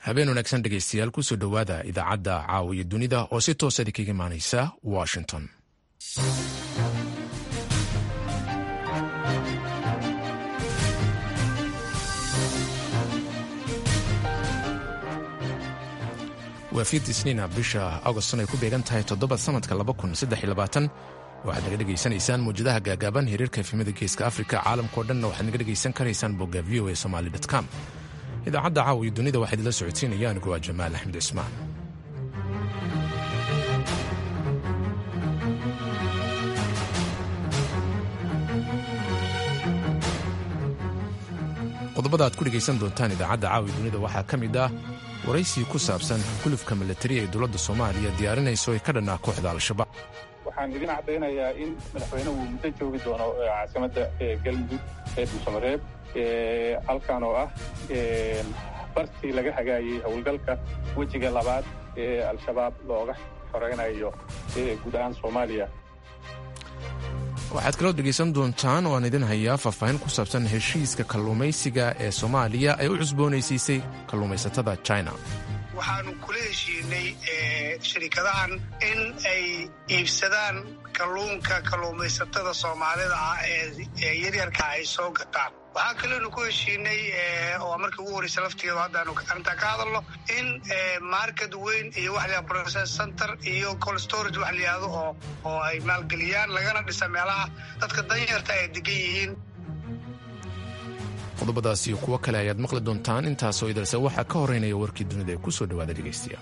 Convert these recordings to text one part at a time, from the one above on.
habeen wanaagsan dhegaystayaal kusoo dhowaada idaacadda caawiya dunida oo si toosa idinkaga imaanaysa washington waa fiid isniina bisha agoston ay ku beegan tahay toddoba sanadka waxaad naga dhegaysanaysaan mawjadaha gaagaaban hiriirka efimada geeska afrika caalamkao dhanna waxaad naga dhegaysan karaysaan bogga v o a somali com idaacadda caawiya dunida waxaa idinla socodsiinaya anigu waa jamaal axmed cismaan qodobada aad ku dhegaysan doontaan idaacadda caawiya dunida waxaa ka mid ah waraysi ku saabsan gulufka milatari ee dowladda soomaaliya diyaarinayso ee ka dhannaa kooxda al-shabaab waxaan idin caddaynayaa in madaxweynuhu muddo joogi doono caasimadda galmudug ee dhuusamareeb halkan oo ah bartii laga hagaayey howlgalka wejiga labaad ee al-shabaab looga xoreynayo guud ahaan soomaaliya waxaad kaloo dhegaysan doontaan oo aan idin hayaa faahfaahin ku saabsan heshiiska kalluumaysiga ee soomaaliya ay u cusboonaysiisay kalluumaysatada china waxaanu kula heshiinay shirikadahan in ay iibsadaan kalluunka kalluumaysatada soomaalida ah ee yaryarka ay soo gataan waxaa kaleenu ku heshiinay oo markii ugu horeysa laftigeedu haddaanu arrintaa ka hadalno in market weyn iyo wax la process center iyo cold storage wax layihahdo oo oo ay maalgeliyaan lagana dhisa meelaha dadka danyarta ay degan yihiin qodobadaas iyo kuwo kale ayaad maqli doontaan intaasoo idalse waxaa ka horeynaya warkii dunida ee ku soo dhowaada dhegaystiya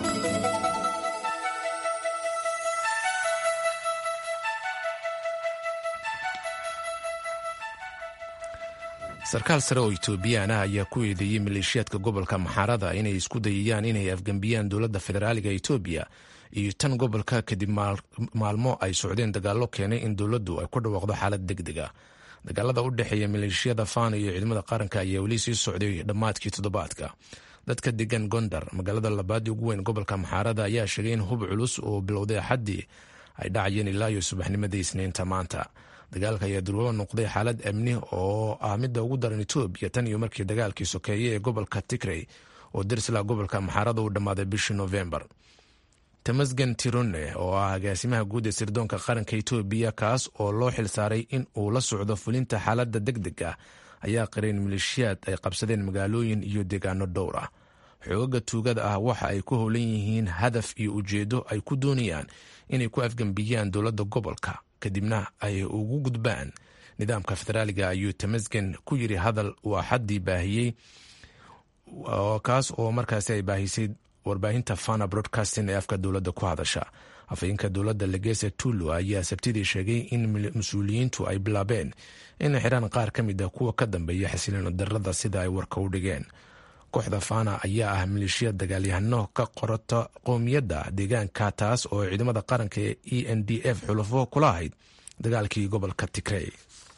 sarkaal sare oo etoobiyaan ah ayaa ku eedeeyey maleeshiyaadka gobolka maxaarada inay isku dayayaan inay afgembiyaan dowladda federaaliga etoobiya iyo tan gobolka kadib maalmo ay socdeen dagaallo keenay in dowladdu ay ku dhawaaqdo xaalad deg deg a dagaalada u dhexeeya maleeshiyada fano iyo ciidamada qaranka ayaa weli sii socday dhammaadkii toddobaadka dadka degan gondar magaalada labaadii ugu weyn gobolka maxaarada ayaa sheegay in hub culus oo bilowday axaddii ay dhacayeen ilaa iyo subaxnimadii isniinta maanta dagaalka ayaa durwaba noqday xaalad amni oo ah midda ugu daran etoobiya tan iyo markii dagaalkii sokeeye ee gobolka tigrey oo darsla gobolka maxaarada uu dhammaaday bishii novembar tamasgen tirone oo ah agaasimaha guud ee sirdoonka qaranka etoobiya kaas oo loo xilsaaray in uu la socdo fulinta xaaladda deg deg ah ayaa qareen maleeshiyaad ay qabsadeen magaalooyin iyo deegaano dhowr ah xoogaga tuugada ah waxa ay ku howlan yihiin hadaf iyo ujeedo ay ku doonayaan inay ku afgembiyaan dowladda gobolka kadibna ay ugu gudbaan nidaamka federaaliga ayuu tamasgen ku yiri hadal uu axaddii baahiyey kaas oo markaasi ay baahisay warbaahinta fana broadcasting ee afka dowladda ku hadasha afhayeenka dowladda legese tullo ayaa sabtidii sheegay in mas-uuliyiintu ay bilaabeen inay xiraan qaar ka mid ah kuwa ka dambeeya xasiloon darada sida ay warka u dhigeen kooxda fana ayaa ah maleeshiya dagaalyahano ka qorata qowmiyadda deegaanka taas oo ciidamada qaranka ee e n d f xulafo kula ahayd dagaalkii gobolka tigrey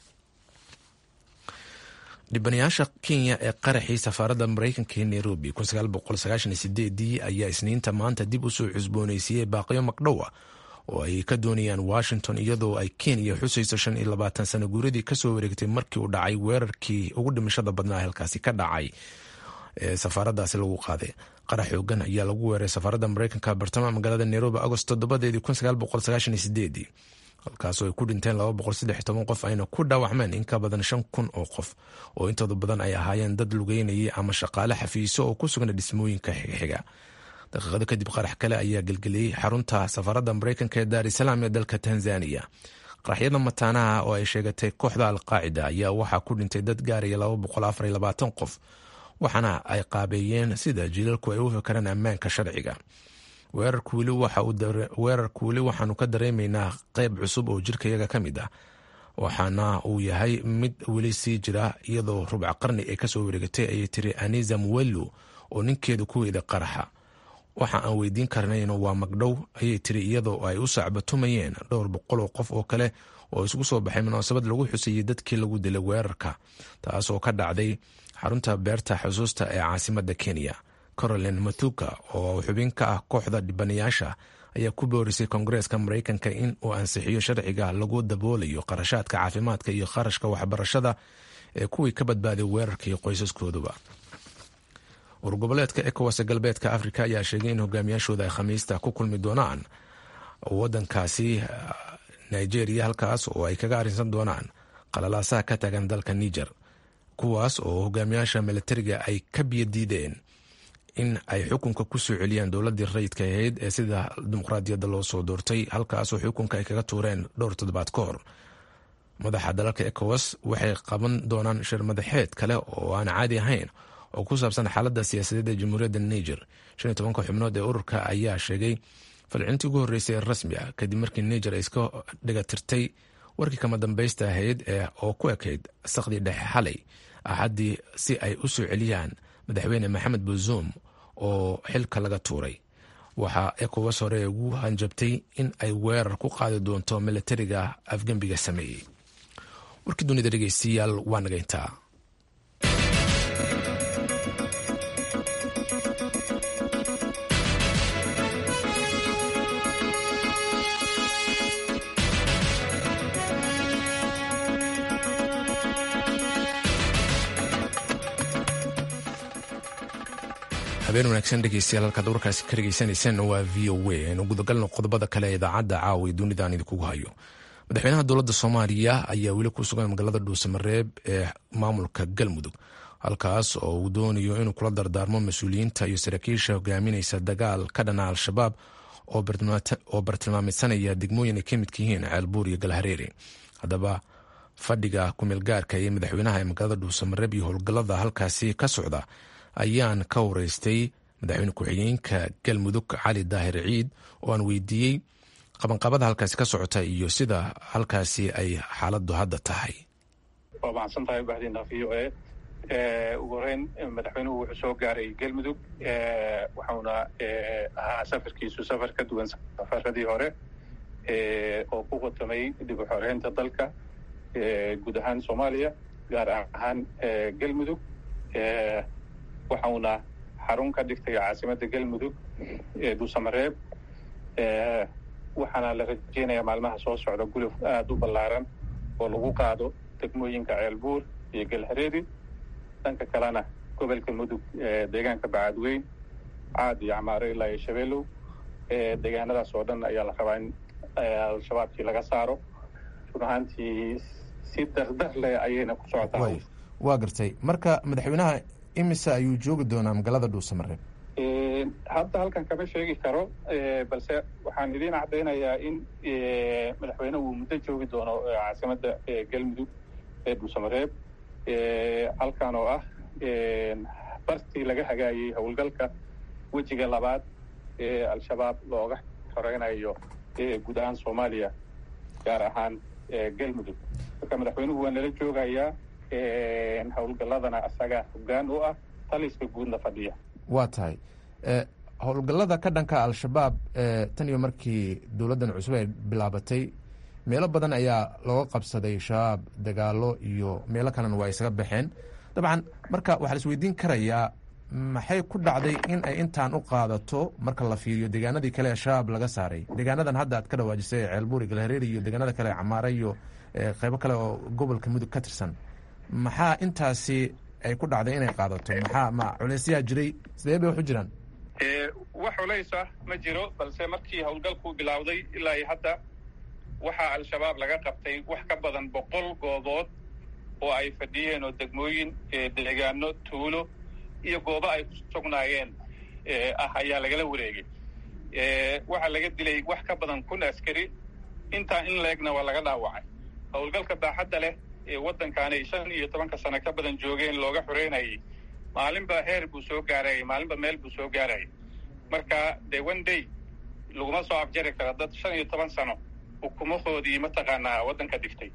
dhibanayaasha kenya ee qaraxii safaaradda maraykanka ee nairobi ayaa isniinta maanta dib usoo cusboonaysiiyey baaqiyo magdhowa oo ay ka doonayaan washington iyadoo ay kenya xusayso shan iyo labaatan sano guuradii kasoo wareegtay markii uu dhacay weerarkii ugu dhimashada badnaa halkaasi ka dhacay ee safaaradaasi lagu qaaday qarax xoogan ayaa lagu weeray safaaradda maraykanka bartamaha magaalada nairobi agost toddobadeedii halkaasoo ay ku dhinteen qof ayna ku dhaawacmeen in ka badan shan kun oo qof oo intooda badan ay ahaayeen dad lugeynayay ama shaqaale xafiiso oo ku sugna dhismooyinka xiga daqiiqado kadib qarax kale ayaa gelgeliyey xarunta safaaradda maraykanka ee daarisalaam ee dalka tanzaniya qaraxyada mataanaha oo ay sheegatay kooxda alqaacida ayaa waxaa ku dhintay dad gaaraya qof waxaana ay qaabeeyeen sida jiilalku ay u fakaraan ammaanka sharciga weerarku weli waxaanu ka dareemaynaa qeyb cusub oo jirkayaga ka mid ah waxaana uu yahay mid weli sii jira iyadoo rubca qarni ay kasoo wareegatay ayay tiri anisa muwello oo ninkeedu ku weeday qaraxa waxa aan weydiin karnayno waa magdhow ayay tiri iyadoo ay u sacbatumayeen dhowr boqol oo qof oo kale oo isugu soo baxay munaasabad lagu xusayey dadkii lagu dilay weerarka taasoo ka dhacday xarunta beerta xusuusta ee caasimadda kenya caroline mathuka oo xubin ka ah kooxda dhibanayaasha ayaa ku boorisay koongareeska maraykanka in uu ansixiyo sharciga lagu daboolayo qarashaadka caafimaadka iyo kharashka waxbarashada ee kuwii ka badbaaday weerarka iyo qoysaskooduba urgoboleedka ecowas galbeedka afrika ayaa sheegay in hogaamiyaashooda ay khamiista ku kulmi doonaan wadankaasi nigeria halkaas oo ay kaga arrinsan doonaan qalalaasaha ka taagan dalka niger kuwaas oo hogaamiyaasha milatariga ay ka biyadiideen in ay xukunka ku soo celiyaan dowladii rayidka ahayd ee sida dimuqraadiyadda loo soo doortay halkaas oo xukunka ay kaga tuureen dhowr toddobaad ka hor madaxa dalalka ecowas waxay qaban doonaan shir madaxeed kale oo aan caadi ahayn oo ku saabsan xaaladda siyaasadeed ee jamhuuriyadda niger shan iyo tobanka xubnood ee ururka ayaa sheegay falcintii ugu horreysay ee rasmi ah kadib markii niger ay iska dhigatirtay warkii kama dambaysta ahayd ee oo ku ekayd sakhdii dhexe xalay axaddii si ay u soo celiyaan madaxweyne maxamed buzuum oo xilka laga tuuray waxaa ecowas hore ugu hanjabtay in ay weerar ku qaadi doonto milatariga afgembiga sameeyey warkii dunida dhegeystayaal waa nagayntaa habeen wanaagsan dhegeystayaal halkaad warkaasi ka dhegeysanaysaan waa v o a aynu gudagalno qodobada kale ee idaacadda caawa ee dunidaan idinkugu hayo madaxweynaha dowladda soomaaliya ayaa weli ku sugan magaalada dhuusamareeb ee maamulka galmudug halkaas oo uu doonayo inuu kula dardaarmo mas-uuliyiinta iyo saraakiisha hogaaminaysa dagaal ka dhana al-shabaab oo bartilmaameysanaya degmooyin ay ka midka yihiin ceelbuur iyo galhareere haddaba fadhiga kumeelgaarka ee madaxweynaha ee magaalada dhuusamareeb iyo howlgallada halkaasi ka socda ayaan ka wareystay madaxweyne ku-xigeenka galmudug cali daahir ciid oo aan weydiiyey qabanqabada halkaasi ka socota iyo sida halkaasi ay xaaladdu hadda tahay waa mahadsan tahay bahdiina v o a ugu horeyn madaxweynuhu wuxuu soo gaaray galmudug waxauna ahaa safarkiisu safar ka duwan safaradii hore oo ku qotomay dib u xoreynta dalka guud ahaan soomaaliya gaar ahaan galmudug waxauna xarun ka dhigtay caasimadda galmudug ee dhuusamareeb waxaana la rajeynayaa maalmaha soo socda guluf aada u ballaaran oo lagu qaado degmooyinka ceelbuur iyo galhareeri dhanka kalena gobolka mudug deegaanka bacadweyn caad iyo camaaro ilaa iyo shabeelow deegaanadaas oo dhan ayaa la rabaa in al-shabaabkii laga saaro run ahaantii si dardar leh ayayna ku socotaa waa gartay marka madaxweynaha imise ayuu joogi doonaa magaalada dhuusamareeb hadda halkan kama sheegi karo balse waxaan idiin caddaynayaa in madaxweyne uu muddo joogi doono caasimadda galmudug ee dhuusamareeb halkan oo ah bartii laga hagaayay howlgalka wejiga labaad ee al-shabaab looga xoreynayo guud ahaan soomaaliya gaar ahaan galmudug marka madaxweynuhu waa nala joogayaa howlgalladana asaga hoggaan u ah taliska guudna fadhiya waa tahay howlgallada ka dhanka al-shabaab tan iyo markii dowladdan cusub ay bilaabatay meelo badan ayaa looga qabsaday shabaab dagaalo iyo meelo kalena waa isaga baxeen dabcan marka waxaa la isweydiin karayaa maxay ku dhacday in ay intaan u qaadato marka la fiiriyo deegaanadii kale ee shabaab laga saaray deegaanadan hadda aad ka dhawaajisay ceelbuuri galhareeri iyo deegaanada kale camaare iyo qeybo kale oo gobolka mudug ka tirsan maxaa intaasi ay ku dhacday inay qaadato maxaa ma culeysyaa jiray sidee bay wax u jiraan wax culeysa ma jiro balse markii howlgalku bilowday ilaa iyo hadda waxaa al-shabaab laga qabtay wax ka badan boqol goobood oo ay fadhiyeen oo degmooyin deegaano tuulo iyo goobo ay ku sugnaayeen ah ayaa lagala wareegay waxaa laga dilay wax ka badan kun askari intaa in leegna waa laga dhaawacay howlgalka baaxadda leh ee waddankaanay shan iyo tobanka sano ka badan joogeen looga xoreynayay maalinba heer buu soo gaarayay maalinba meel buu soo gaarayay marka dee one day laguma soo afjari karo dad shan iyo toban sano ukumahoodii mataqaanaa waddanka dhigtay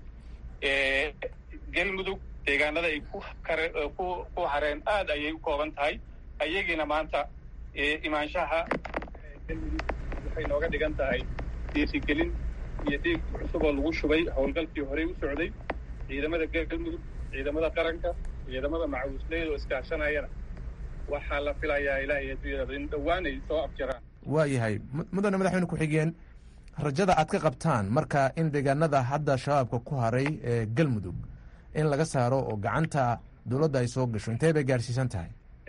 galmudug deegaanada ay ku kare ku ku hareen aad ayay u kooban tahay ayagiina maanta imaanshaha galmudug waxay nooga dhigan tahay dhiirigelin iyo dhiig cusub oo lagu shubay howlgalkii horey u socday ciidamada galmudug ciidamada qaranka ciidamada macawisleyda oo iskaashanayana waxaa la filayaa ilaahay adduunyada in dhowaan ay soo afjaraan waa yahay mudane madaxweyne ku-xigeen rajada aad ka qabtaan marka in deegaanada hadda shabaabka ku haray ee galmudug in laga saaro oo gacanta dowladda ay soo gasho intee bay gaarsiisan tahay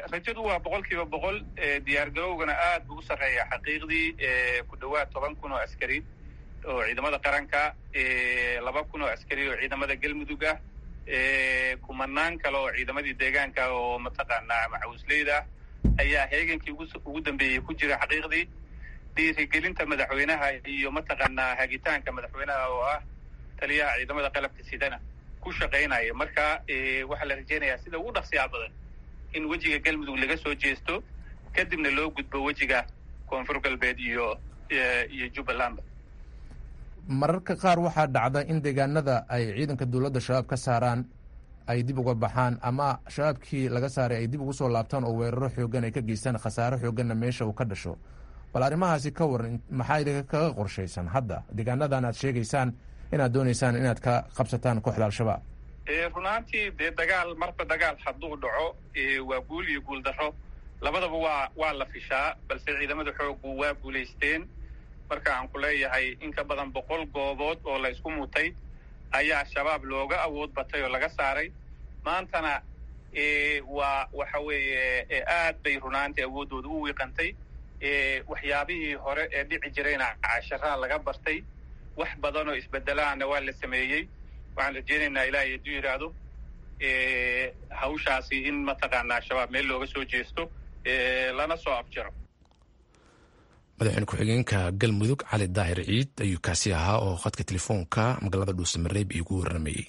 rajadu waa boqol kiiba boqol diyaargarowgana aad buu u sarreeya xaqiiqdii ku dhowaad toban kun oo askari oo ciidamada qaranka laba kun oo askari oo ciidamada galmudug ah kumanaan kale oo ciidamadii deegaanka oo mataqaanaa macawisleyda ayaa heegankii ugu dambeeyey ku jira xaqiiqdii dhiirigelinta madaxweynaha iyo mataqaanaa hagitaanka madaxweynaha oo ah taliyaha ciidamada qalabka sidana ku shaqaynaya marka waxaa la rajeynayaa sida ugu dhaqsiyaa badan in wejiga galmudug laga soo jeesto kadibna loo gudbo wejiga koonfur galbeed iyo iyo jubbalandba mararka qaar waxaa dhacda in deegaanada ay ciidanka dowladda shabaab ka saaraan ay dib uga baxaan ama shabaabkii laga saaray ay dib ugu soo laabtaan oo weeraro xoogan ay ka geystaan khasaare xooganna meesha uu ka dhasho bal arrimahaasi ka waran maxaa idinka kaga qorshaysan hadda deegaanadan aad sheegaysaan inaad doonaysaan inaad ka qabsataan kooxda al-shabaab runaantii dee dagaal marba dagaal hadduu dhaco waa guul iyo guul darro labadaba waa waa la fishaa balse ciidamada xooggu waa guulaysteen marka aan ku leeyahay in ka badan boqol goobood oo la isku mutay ayaa shabaab looga awood batay oo laga saaray maantana waa waxa weeye aad bay runaantii awooddooda u wiiqantay waxyaabihii hore ee dhici jirayna casharaa laga bartay wax badan oo isbedelaana waa la sameeyey waxaan rajeynaynaa ilaahay hadduu yidhaahdo hawshaasi in mataqaanaa shabaab meel looga soo jeesto lana soo afjaro madaxweyne ku-xigeenka galmudug cali daahir ciid ayuu kaasi ahaa oo khadka telefoonka magaalada dhuusamareeb iigu warramayey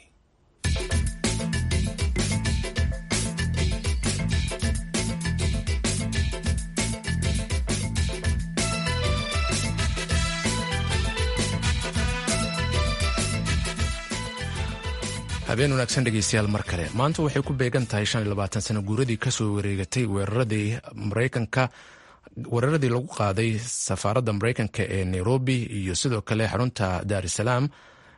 habeen wanaagsan dhegeystayaal mar kale maanta waxay ku beegan tahay shan iyo labaatan sano guuradii kasoo wareegatay weeraradii maraykanka weeraradii lagu qaaday safaaradda maraykanka ee nairobi iyo sidoo kale xarunta daar es salaam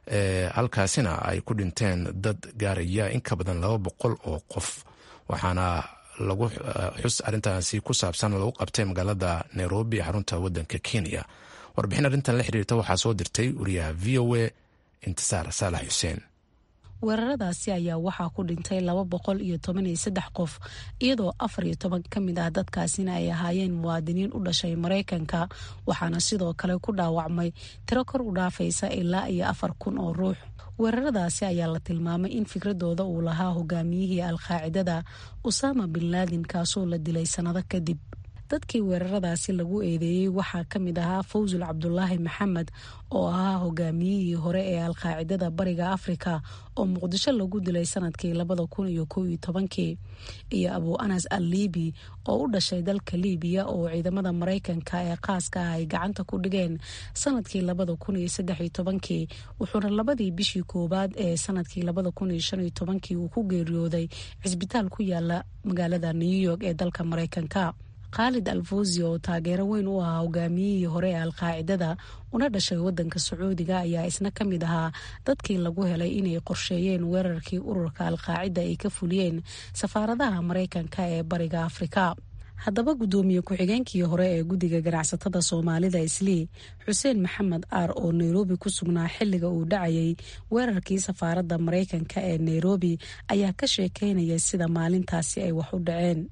halkaasina ay ku dhinteen dad gaaraya in ka badan laba boqol oo qof waxaana lagu xus arrintaasi ku saabsan lagu qabtay magaalada nairobi ee xarunta wadanka kenya warbixin arrintan la xiriirta waxaa soo dirtay wariyaha v o a intisaar saalax xuseen weeraradaasi ayaa waxaa ku dhintay laba boqol iyo toban iyo saddex qof iyadoo afar iyo toban ka mid ah dadkaasina ay ahaayeen muwaadiniin u dhashay maraykanka waxaana sidoo kale ku dhaawacmay tiro kor u dhaafaysa ilaa iyo afar kun oo ruux weeraradaasi ayaa la tilmaamay in fikradooda uu lahaa hogaamiyihii alqaacidada usaama bin laadin kaasoo la dilay sannado kadib dadkii weeraradaasi lagu eedeeyey waxaa ka mid ahaa fawsul cabdulaahi maxamed oo ahaa hogaamiyihii hore ee alqaacidada bariga afrika oo muqdisho lagu dilay sanadkii labada kun iyo kow iyo tobankii iyo abu anas al liibi oo u dhashay dalka liibiya oo ciidamada maraykanka ee qaaska ah ay gacanta ku dhigeen sanadkii labada kun iyo saddex iyo tobankii wuxuuna labadii bishii koowaad ee sanadkii labada kun iyo shan iyo tobankii uu ku geeriyooday cisbitaal ku yaala magaalada new york ee dalka maraykanka khaalid alfousi oo taageero weyn u ahaa hogaamiyihii hore ee alqaacidada una dhashay wadanka sacuudiga ayaa isna ka mid ahaa dadkii lagu helay inay qorsheeyeen weerarkii ururka alqaacida ay ka fuliyeen safaaradaha maraykanka ee bariga afrika haddaba guddoomiye ku-xigeenkii hore ee guddiga ganacsatada soomaalida islii xuseen maxamed aar oo nairobi ku sugnaa xilliga uu dhacayay weerarkii safaaradda maraykanka ee nairobi ayaa ka sheekeynaya sida maalintaasi ay wax u dhaceen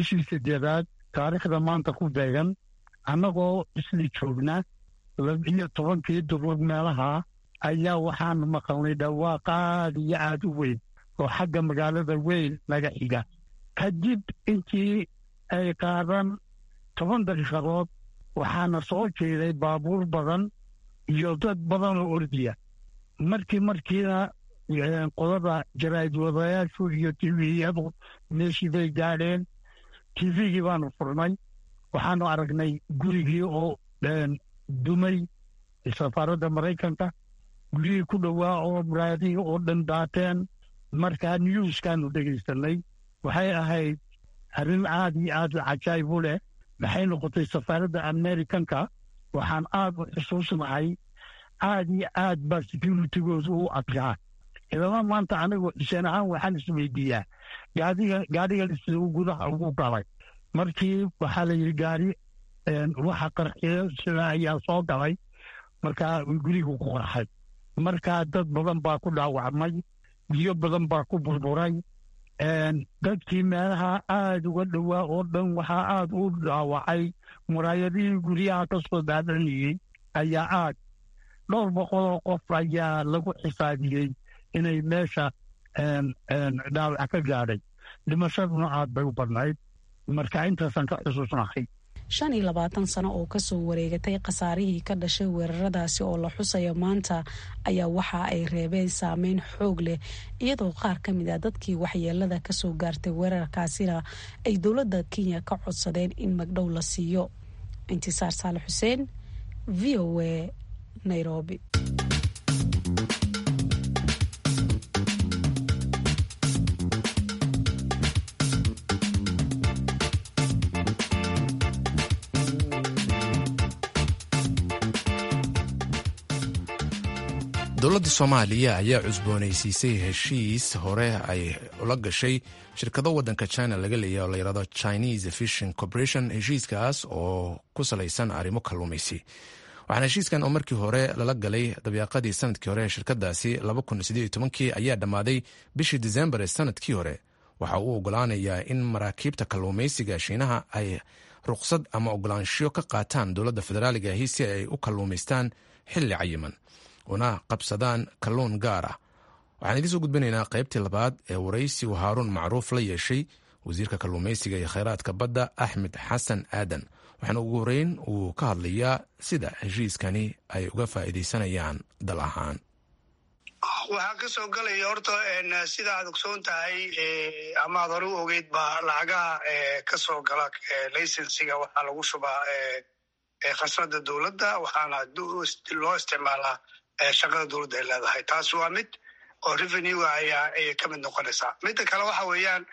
taariikhda maanta ku beegan annagoo isli joogna labiyo tobankii duruud meelaha ayaa waxaanu maqalnay dhawaaq aad iyo aad u weyn oo xagga magaalada weyn naga xiga kadib intii ay qaadan toban daqiiqadood waxaana soo jeeday baabuur badan iyo dad badan oo ordiya markii markiina qodada jaraa'idwadayaashu iyo tiviyadu meeshii bay gaadheen tivigii baanu furnay waxaanu aragnay gurigii oo dumay safaaradda maraykanka gurigii ku dhowaa oo muraadihii oo dhan daateen markaa newskaanu dhegaysanay waxay ahayd arrin aad iyo aad cajaayib u leh maxay noqotay safaaradda amerikanka waxaan aad u xusuusnahay aad iyo aad baa securitigooda u adkaa ilama maanta anigoo dhiseen ahaan waxaan isweydiiyaa gaadhiga siduu gudaha ugu galay markii waxaa la yidhi gaari waxa qarxiyo sida ayaa soo galay markaa gurigu ku qarxay markaa dad badan baa ku dhaawacmay biyo badan baa ku burburay dadkii meelaha aada uga dhowaa oo dhan waxaa aada u dhaawacay muraayadihii guryaha ka soo daadanayey ayaa aad dhowr boqoloo qof ayaa lagu xisaabiyey inay meesha dhaawac ka gaadhay dhimashaduna aad bay u badnayd marka intaasaan ka xusuusnahay shan iyo labaatan sano oo kasoo wareegatay khasaarihii ka dhashay weeraradaasi oo la xusaya maanta ayaa waxa ay reebeen saameyn xoog leh iyadoo qaar ka mid ah dadkii waxyeelada kasoo gaartay weerarkaasina ay dowladda kenya ka codsadeen in magdhow la siiyo intisaar saale xuseen v o a nairobi dowladda soomaaliya ayaa cusboonaysiisay heshiis hore ay ula gashay shirkado waddanka china laga leeya oo layihahdo chinese fishing corporation heshiiskaas oo ku salaysan arrimo kalluumaysi waxaana heshiiskan oo markii hore lala galay dabiiqadii sanadkii hore ee shirkadaasi kii ayaa dhammaaday bishii disembar ee sanadkii hore waxa uu ogolaanayaa in maraakiibta kalluumaysiga shiinaha ay ruqsad ama ogolaanshiyo ka qaataan dowladda federaaliga ahi si ay u kalluumaystaan xilli cayiman una qabsadaan kalluun gaar ah waxaan idiin soo gudbinaynaa qaybtii labaad ee waraysigu haaruun macruuf la yeeshay wasiirka kalluumaysiga iyo kheyraadka badda axmed xasan aadan waxaana ugu horeyn uu ka hadlayaa sida heshiiskani ay uga faa'iidaysanayaan dal ahaan waxaa ka soo gelaya horta sida aad ogsoon tahay ama aad hore u ogeyd ba lacagaha ka soo gala laysensiga waxaa lagu shubaa khasnada dowladda waxaana loo isticmaalaa shaqada dowladda ay leedahay taas waa mid oo revenue ayaa ayay ka mid noqonaysaa midda kale waxa weeyaan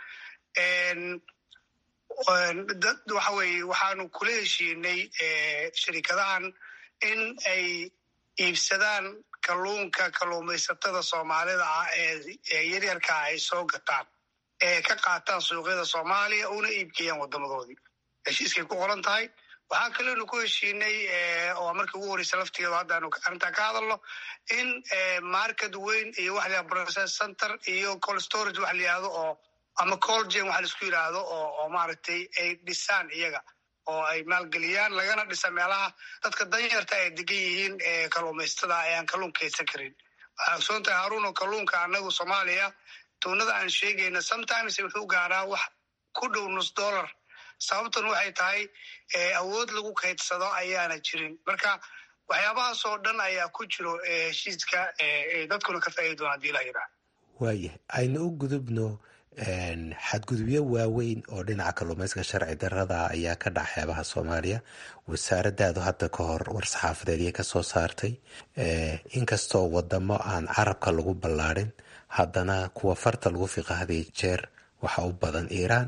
dad waxa weye waxaanu kula heshiinay shirikadahan in ay iibsadaan kalluunka kalluumaysatada soomaalida ah ee yaryarkaa ay soo gataan ee ka qaataan suuqyada soomaaliya una iibgeeyaan wadamadoodii heshiiskay ku qoran tahay waxaa kalenu ku heshiinay oo markii ugu horeysa laftigeedu haddaanu arrintaa ka hadalno in market weyn iyo wax la process center iyo col storage wax la yihahdo oo ama colgen waxa laisku yidhaahdo oo oo maaragtay ay dhisaan iyaga oo ay maalgeliyaan lagana dhisa meelaha dadka danyarta ay degan yihiin kalluumaysatada ayaan kalluun kaydsan karin waxaa ogsoon tahay haruuno kalluunka anagu soomaaliya tuunada aan sheegayna sometimes wuxuu gaaraa wax ku dhow nus dollar sababtan waxay tahay awood lagu kaydsado ayaana jirin marka waxyaabahaas oo dhan ayaa ku jiro heshiiska dadkuna ka faaidi doona hadii la yidhaha waaya aynu u gudubno xadgudubyo waaweyn oo dhinaca kalluumayska sharci darada ayaa ka dhaca xeebaha soomaaliya wasaaradaadu hadda ka hor war-saxaafadeedyo ka soo saartay inkastoo wadamo aan carabka lagu ballaadhin haddana kuwa farta lagu fiqa hadiyo jeer waxa u badan iiraan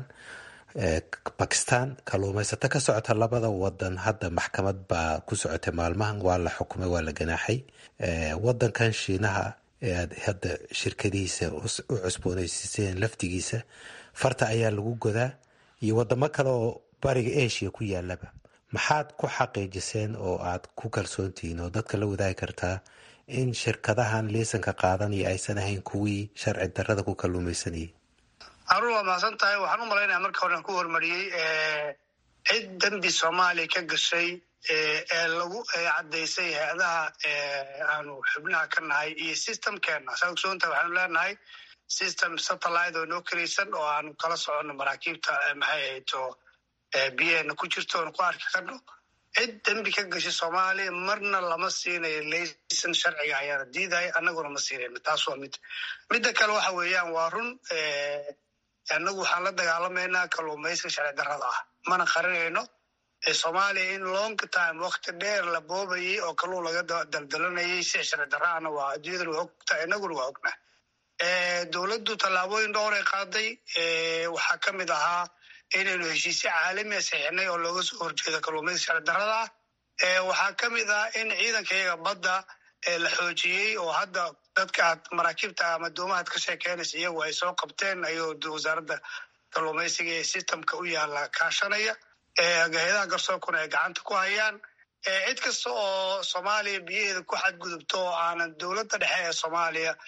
bakistan kalluumaysato ka socota labada wadan hadda maxkamad baa ku socotay maalmahan waa la xukumay waa la ganaaxay wadankan shiinaha ee aad hadda shirkadihiisa u cusboonaysiiseen laftigiisa farta ayaa lagu godaa iyo wadamo kale oo bariga asia ku yaalaba maxaad ku xaqiijiseen oo aad ku kalsoontihiin oo dadka la wadaagi kartaa in shirkadahan liisanka qaadanaya aysan ahayn kuwii sharci darada ku kalluumaysanayay haruun waa mahadsan tahay waxaan u malaynaya marka horean ku hormariyey cid dembi soomaaliya ka gashay ee lagu caddaysay hay-adaha aanu xubnaha ka nahay iyo systemkeena saa ogsoontahay waxaanu leenahay system satellite oo noo karaysan oo aanu kala soconno maraakiibta maxay ahayto biyaheena ku jirto oonu ku arki karno cid dembi ka gashay soomaaliya marna lama siinayo laysan sharciga ayaana diidaya annaguna ma siinayno taas waa mid midda kale waxa weeyaan waa run annagu waxaan la dagaalamaynaa kalluumayska sharci darrada ah mana qarinayno soomaaliya in long time wakti dheer la boobayay oo kalluun laga daldalanayay si sharci darraana waa adduunyadana waa ogta inaguna waa ognaa dowladdu tallaabooyin dhowr ay qaaday waxaa ka mid ahaa inaynu heshiisyo caalamiya saxiixnay oo looga soo horjeedo kalluumayska sharci darrada ah waxaa ka mid ah in ciidanka iyaga badda la xoojiyey oo hadda dadka aad maraakiibta ama doomahaad ka sheekeynaysa iyagu ay soo qabteen ayuu wasaaradda kalluumaysiga ee systemka u yaala kaashanaya hay-adaha garsoorkuna ay gacanta ku hayaan cid kasta oo soomaaliya biyaheeda ku xadgudubto oo aanan dowladda dhexe ee soomaaliya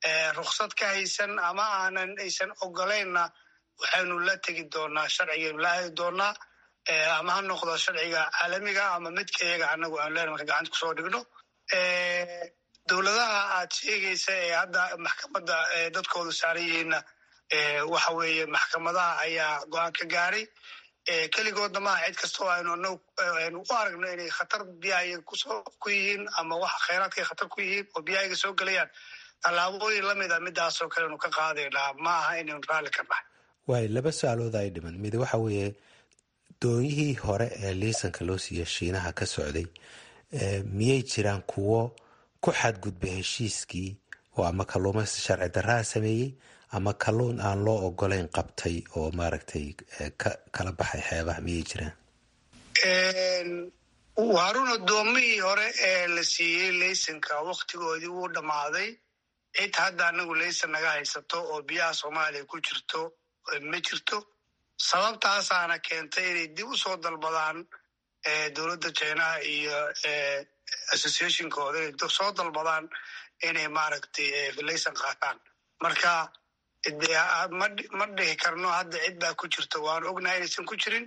ruksad ka haysan ama aanan aysan ogolaynna waxaynu la tegi doonaa sharcigaynu la aadi doonaa ama ha noqdo sharciga caalamiga ama midka iyaga anagu aan leen marka gacanta kusoo dhigno dowladaha aad sheegaysa ee hadda maxkamadda dadkoodu saaran yihiinna waxa weeye maxkamadaha ayaa go-aan ka gaaray keligoodna maaha cid kastoo aynu aynu u aragno inay khatar biyahayaga kusoo ku yihiin ama wax khayraadkay khatar ku yihiin oo biyahayaga soo gelayaan tallaabooyin lamid a midaasoo kale anu ka qaadaynaa ma aha inaynu raalli ka nahay waay laba su-aalood ay dhiman mid waxa weeye doonyihii hore ee liisanka loo siiya shiinaha ka socday miyay jiraan kuwo ku xadgudba heshiiskii oo ama kalluumaysta sharci darraha sameeyey ama kalluun aan loo ogolayn qabtay oo maaragtay kala baxay xeebaha miyay jiraan waarun addoomihii hore ee la siiyey laysanka waktigoodii wuu dhammaaday cid hadda anagu laysan naga haysato oo biyaha soomaaliya ku jirto ma jirto sababtaasaana keentay inay dib u soo dalbadaan dowladda jinaha iyo associationkooda inay soo dalbadaan inay maaragtay laysan qaataan marka ma dhihi karno hadda cid baa ku jirta waanu ognahay inaysan ku jirin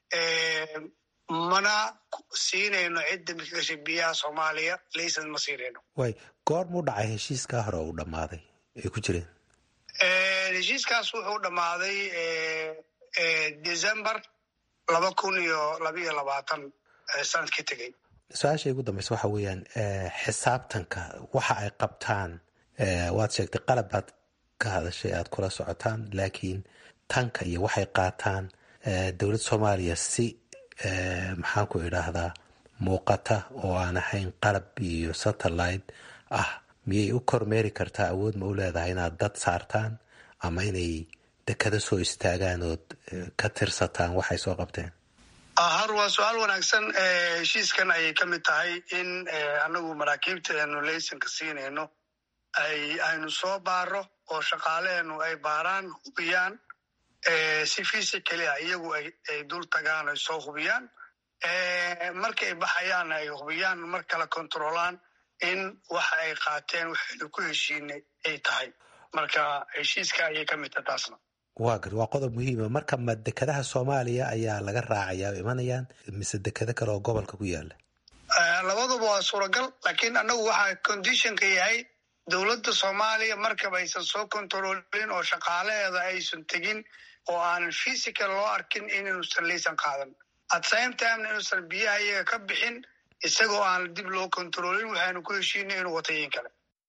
mana siinayno cidda mika gashay biyaha soomaaliya laysan ma siinayno way goor muu dhacay heshiiskaa hore uu dhammaaday ay ku jireen heshiiskaas wuxuu dhammaaday december laba kun iyo labaiyo labaatan sanadkii tegey su-aasha igu dambeysa waxa weeyaan xisaabtanka waxa ay qabtaan waad sheegtay qalab baad ka hadashay aad kula socotaan laakiin tanka iyo waxay qaataan dowladda soomaaliya si maxaan ku idhaahdaa muuqata oo aan ahayn qalab iyo satellite ah miyay u kormeeri kartaa awood ma u leedahay inaad dad saartaan ama inay dekada soo istaagaan ood ka tirsataan waxay soo qabteen har waa su-aal wanaagsan heshiiskan ayay ka mid tahay in anagu maraakiibta aanu laysanka siinayno ay aynu soo baaro oo shaqaaleenu ay baaraan hubiyaan si physically ah iyagu ay dul tagaan ay soo hubiyaan marka ay baxayaanna ay hubiyaan mar kale controlaan in waxa ay qaateen waxaynu ku heshiinay ay tahay marka heshiiska ayay ka mid tahay taasna waa gar waa qodob muhiima marka ma dekadaha soomaaliya ayaa laga raacayaa imanayaan mise dekado kale oo gobolka ku yaala labaduba waa suuragal laakiin anagu waxaa conditionka yahay dowladda soomaaliya markaba aysan soo controlin oo shaqaalaheeda aysan tegin oo aanan physical loo arkin inuusan laysan qaadan at same timena inuusan biyaha iyaga ka bixin isagoo aan dib loo controlin waxaanu ku heshiinay inuu watayin kale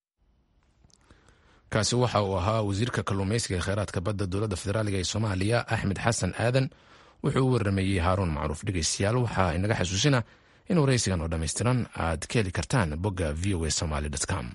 kaasi waxa uu ahaa wasiirka kalluumaysiga ee kheyraadka badda dowladda federaaliga ee soomaaliya axmed xasan aadan wuxuu u waramayey haaruun macruuf dhegeystayaal waxaa inaga xasuusina in waraysigan oo dhammaystiran aad ka heli kartaan bogga v o a somaly com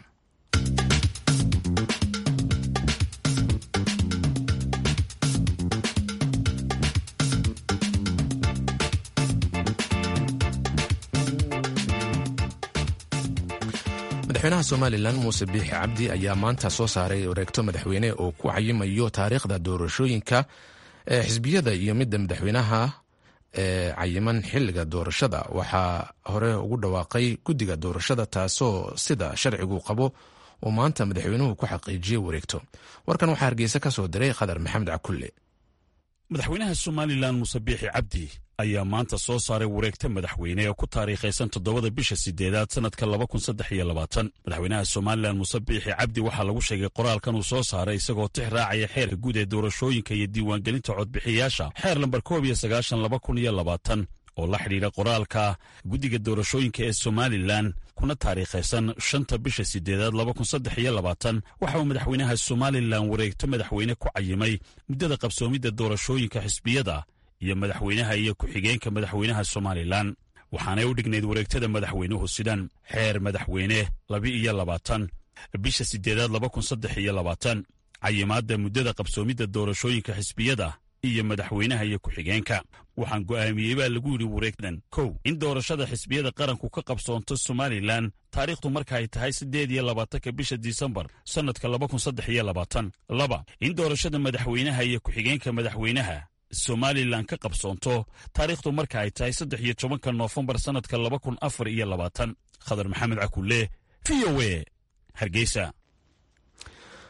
madaxweynaha somalilan muuse biixi cabdi ayaa maanta soo saaray wareegto madaxweyne oo ku cayimayo taariikhda doorashooyinka ee xisbiyada iyo midda madaxweynaha ee cayiman xiliga doorashada waxaa hore ugu dhawaaqay guddiga doorashada taasoo sida sharcigu qabo oo maanta madaxweynuhu ku xaqiijiyey wareegto warkan waxaa hargeysa ka soo diray khadar maxamed cakulle madaxweynaha somalilan muuse biixi cabdi ayaa maanta soo saaray wareegta madaxweyne ee ku taariikhaysan toddobada bisha sideedaad sannadka laba kun saddex iyo labaatan madaxweynaha somalilan muuse biixi cabdi waxaa lagu sheegay qoraalkan uu soo saaray isagoo tix raacaya xeerka guud ee doorashooyinka iyo diiwaangelinta codbixiyaasha xeer lambar koob iyo sagaashan laba kun iyo labaatan oo la xidhiidha qoraalka guddiga doorashooyinka ee somalilan kuna taariikhaysan shanta bisha sideedaad laba kun saddex iyo labaatan waxa uu madaxweynaha somalilan wareegto madaxweyne ku cayimay muddada qabsoomidda doorashooyinka xisbiyada iyo madaxweynaha iyo ku-xigeenka madaxweynaha somalilan waxaanay u dhignayd wareegtada madaxweynuhu sidan xeer madaxweyne laba-iyo labaatan bisha sideedaad laba kun saddex iyo labaatan cayimaadda muddada qabsoomidda doorashooyinka xisbiyada iyo madaxweynaha iyo ku-xigeenka waxaan go'aamiyey baa lagu yidhi wareegdan kow in doorashada xisbiyada qaranku ka qabsoonto somalilan taariikhdu marka ay tahay siddeed iyo labaatanka bisha disembar sannadka laba kun saddex iyo labaatan laba in doorashada madaxweynaha iyo ku-xigeenka madaxweynaha somalilan ka qabsoonto taariikhdu marka ay tahay saddex iyo tobanka noofembar sannadka laba kun afar iyo labaatan khadar maxamed cakulle v o e hargeysa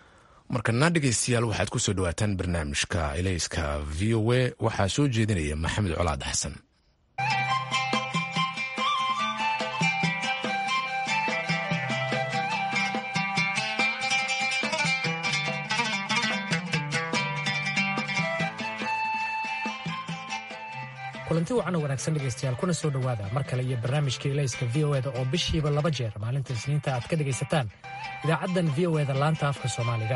markana dhegeystayaal waxaad ku soo dhawaataan barnaamijka elayska v o a waxaa soo jeedinaya maxamed colaad xasan kulanti wacan oo wanaagsan dhegaystayaal kuna soo dhowaada mar kale iyo barnaamijka elayska v o eda oo bishiiba laba jeer maalinta isniinta aad ka dhegaysataan idaacaddan v o eda laanta afka soomaaliga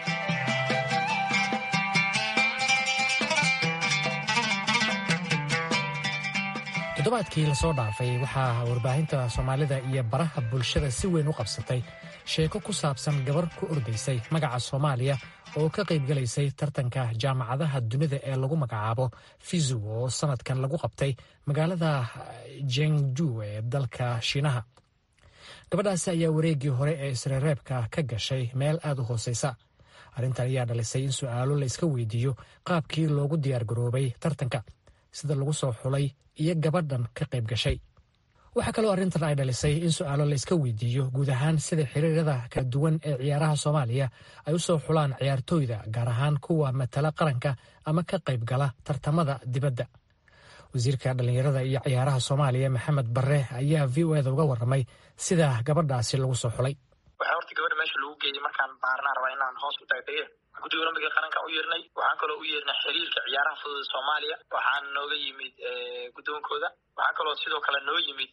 toddobaadkii lasoo dhaafay waxaa warbaahinta soomaalida iyo baraha bulshada si weyn u qabsatay sheeko ku saabsan gabar ku ordaysay magaca soomaaliya oo ka qaybgalaysay tartanka jaamacadaha dunida ee lagu magacaabo fizu oo sanadkan lagu qabtay magaalada jengju ee dalka shiinaha gabadhaasi ayaa wareeggii hore ee isreereebka ka gashay meel aad u hooseysa arrintan ayaa dhalisay in su'aalo la iska weydiiyo qaabkii loogu diyaargaroobay tartanka sida lagu soo xulay iyo gabadhan ka qayb gashay waxaa kaloo arrintan ay dhalisay in su'aalo la iska weydiiyo guud ahaan sida xiriirada kala duwan ee ciyaaraha soomaaliya ay u soo xulaan ciyaartooyda gaar ahaan kuwa matala qaranka ama ka qayb gala tartamada dibadda wasiirka dhallinyarada iyo ciyaaraha soomaaliya maxamed barre ayaa v o eda uga warramay sida gabadhaasi lagu soo xulay waxaa horta gabadha meesha lagu geeyey markaan baarnaan rabaa inaan hoos u taagtaye guddiga olombiga qaranka u yeernay waxaan kaloo u yeernay xiriirka ciyaaraha fudud soomaaliya waxaan nooga yimid guddoonkooda waxaa kaloo sidoo kale noo yimid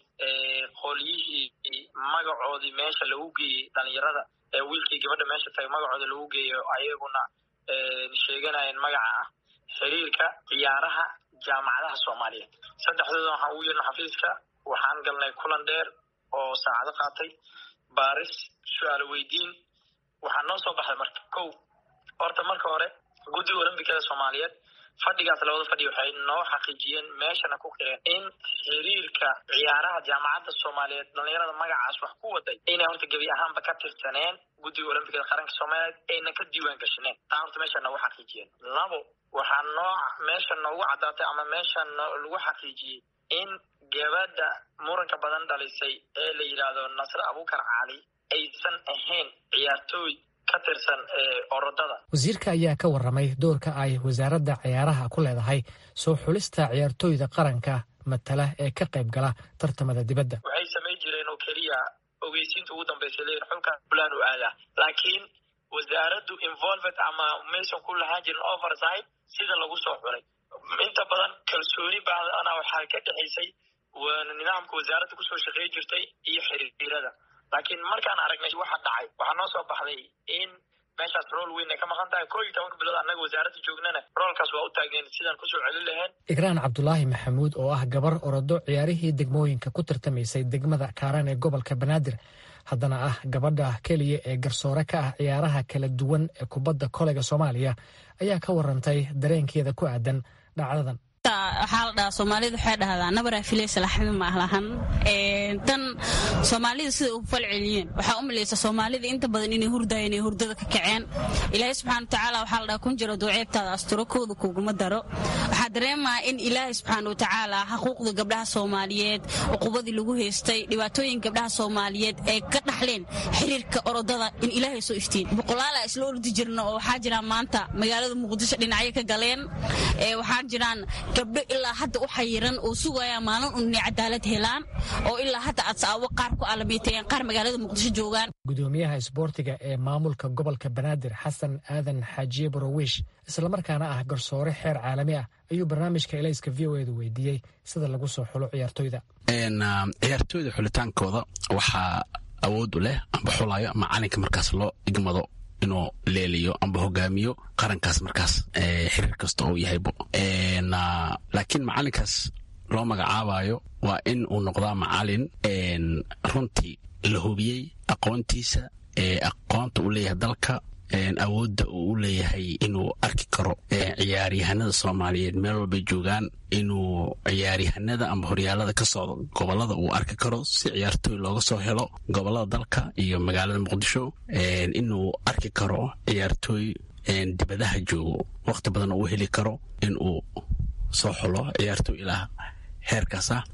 qolyihii magacoodii meesha lagu geeyey dhalinyarada wiilkii gabadha meesha tagay magacooda lagu geeyo ayaguna sheeganayeen magaca ah xiriirka ciyaaraha jaamacadaha soomaaliya saddexdooda waxaan ugu yeernay xafiiska waxaan galnay kulan dheer oo saacado qaatay baaris su-aalo weydiin waxaa noo soo baxday marka kow horta marka hore guddiga olombikada soomaaliyeed fadhigaas labada fadhi waxay noo xaqiijiyeen meeshana ku qireen in xiriirka ciyaaraha jaamacadda soomaaliyeed dhalinyarada magacaas wax ku waday inay horta gebi ahaanba ka tirsaneen guddiga olombikada qaranka soomaaliyeed ayna ka diiwaan gashaneen taa horta meesha noogu xaqiijiyeen labo waxaa noo meesha noogu caddaatay ama meesha lagu xaqiijiyey in gabadha muranka badan dhalisay ee la yidhaahdo nasre abuukar cali aysan ahayn ciyaartooy ka tirsan orodada wasiirka ayaa ka warramay doorka ay wasaaradda ciyaaraha ku leedahay soo xulista ciyaartooyda qaranka matala ee ka qayb gala tartamada dibadda waxay samayn jireen oo keliya ogeysiinta ugu dambaysa leeyihin xulkan fulaan u aadaa laakiin wasaaraddu involved ama maysan ku lahaan jirin oversight sida lagu soo xulay inta badan kalsooni baadana waxaa ka dhexaysay nidaamka wasaaradda kusoo shaqeey jirtay iyo xiriirada laakiin markaan aragnay waxa dhacay waxaa noo soo baxday in meeshaas rool weyn ay ka maqan tahay koo iyo tobanka bilood annaga wasaaradda joognana roolkaas waa u taageen sidaan kusoo celin lahayn igraan cabdulaahi maxamuud oo ah gabar orodo ciyaarihii degmooyinka ku tartamaysay degmada kaaran ee gobolka banaadir haddana ah gabadha keliya ee garsoore ka ah ciyaaraha kala duwan ee kubadda koleyga soomaaliya ayaa ka warantay dareenkeeda ku aadan dhacdadan waxaa la dhahaa soomaalida waxay dhahdaa nabaraa filaysa laxmi ma lahan tan soomaalida sida ugu falceliyeen waxaa u malaysa soomaalida inta badan inay hurdayeen inay hurdada ka kaceen ilaahay subxana watacaala waxaa la dhahaa kun jiro duceebtaada asturo kooda kuguma daro waxaa dareemaa in ilaahay subxaana watacaala xuquuqda gabdhaha soomaaliyeed cuqubadii lagu haystay dhibaatooyin gabdhaha soomaaliyeed ay ka dhaxleen xiriirka orodada in ilaahay soo iftiin boqolaala isla ordi jirna oo waxaa jiraan maanta magaalada muqdisho dhinacyo ka galeen waxaa jiraan gabdho ilaa hadda u xayiran oo sugaya maalin un inay cadaalad helaan oo ilaa hadda adsaawo qaar ku alamiitayeen qaar magaalada muqdisho joogaan gudoomiyaha isboortiga ee maamulka gobolka banaadir xasan aadan xaajiye borowish islamarkaana ah garsoore xeer caalami ah ayuu barnaamijka elayska v o edu weydiiyey sida lagu soo xulo ciyaartoyda ciyaartooyda xulitaankooda waxaa awood u leh amba xulayo macalinka markaas loo igmado inuu leeliyo amba hogaamiyo qarankaas markaas xiriir kasta oo yahaybo laakiin macalinkaas loo magacaabayo waa in uu noqdaa macalin runtii la hubiyey aqoontiisa aqoonta uu leeyahay dalka awoodda uu u leeyahay inuu arki karo ciyaaryahanada soomaaliyeed meel walbay joogaan inuu ciyaaryahanada amba horyaalada ka socdo gobolada uu arki karo si ciyaartooy looga soo helo gobolada dalka iyo magaalada muqdisho inuu arki karo ciyaartooy dibadaha joogo waqti badan uu heli karo inuu soo xulo ciyaartooy ilaa heerkaas ah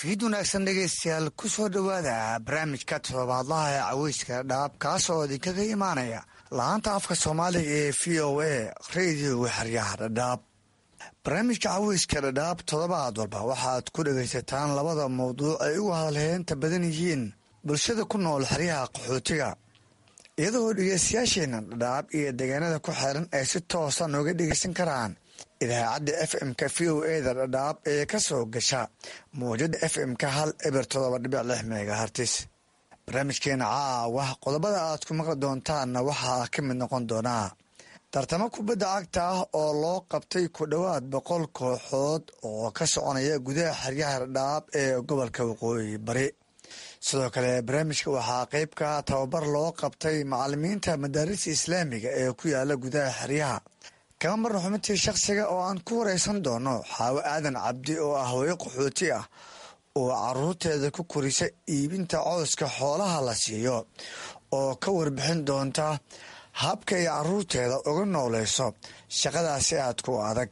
fiid wanaagsan dhegaystayaal ku soo dhowaada barnaamijka toddobaadlaha ee caweyska dhadhaab kaasoo idinkaga imaanaya la-aanta afka soomaaliga ee v o a radioga xeryaha dhadhaab barnaamijka caweyska dhadhaab toddobaad walba waxaad ku dhegaysataan labada mawduuc ay ugu hadalheenta badan yihiin bulshada ku nool xeryaha qaxootiga iyadoo dhegeystayaasheena dhadhaab iyo deegaanada ku xeeran ay si toosa nooga dhegeysan karaan idaacadda f m-ka v o eda dhadhaab ee ka soo gasha mawjada f m-ka hal eber todoba dhibic lix megahartis barnaamijkeena caawa qodobada aad ku maqli doontaanna waxaa ka mid noqon doonaa tartamo kubadda cagta ah oo loo qabtay ku dhowaad boqol kooxood oo ka soconaya gudaha xeryaha dhadhaab ee gobolka waqooyi bari sidoo kale barnaamijka waxaa qeyb ka tababar loo qabtay macalimiinta madaarista islaamiga ee ku yaala gudaha xeryaha kama marna xubintii shakhsiga oo aan ku wareysan doono xaawo aadan cabdi oo ah hooyo qaxooti ah oo caruurteeda ku korisa iibinta cooska xoolaha la siiyo oo ka warbixin doonta habka ay caruurteeda uga nooleyso shaqadaasi aad ku adag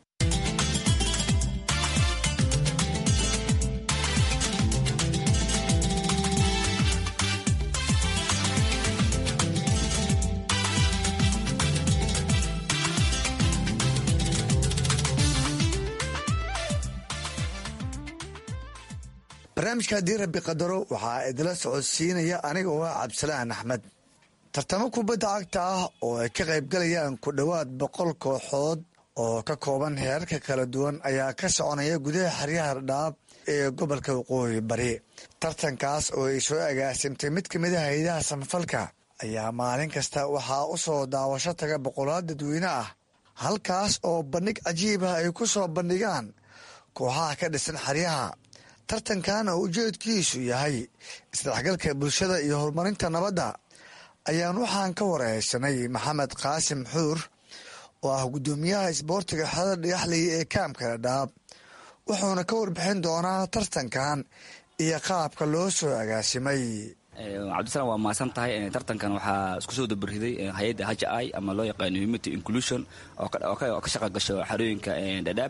barnaamijka haddii rabbi qadaro waxaa idila socodsiinaya aniga oo ah cabdisalaan axmed tartamo kubadda cagta ah oo ay ka qaybgalayaan ku dhowaad boqol kooxood oo ka kooban heerarka kala duwan ayaa ka soconaya gudaha xeryaha dhadhaab ee gobolka waqooyi bari tartankaas oo ay soo agaasimtay mid ka mid a hay-adaha samafalka ayaa maalin kasta waxaa u soo daawasho taga boqolaal dadweyne ah halkaas oo bandhig cajiib ah ay ku soo bandhigaan kooxaha ka dhisan xeryaha tartankan oo ujeedkiisu yahay isdhexgalka bulshada iyo horumarinta nabadda ayaan waxaan ka wareysanay maxamed qaasim xuur oo ah guddoomiyaha isboortiga xerada dhagaxley ee kaamka dhadhaab wuxuuna ka warbixin doonaa tartankan iyo qaabka loo soo agaasimay cabdisalaan waa mahadsan tahay tartankan waxaa isku soo dabariday hay-adda h i ama loo yaqaano humanity inclusion oo ka shaqa gasho xarooyinka dhadhaab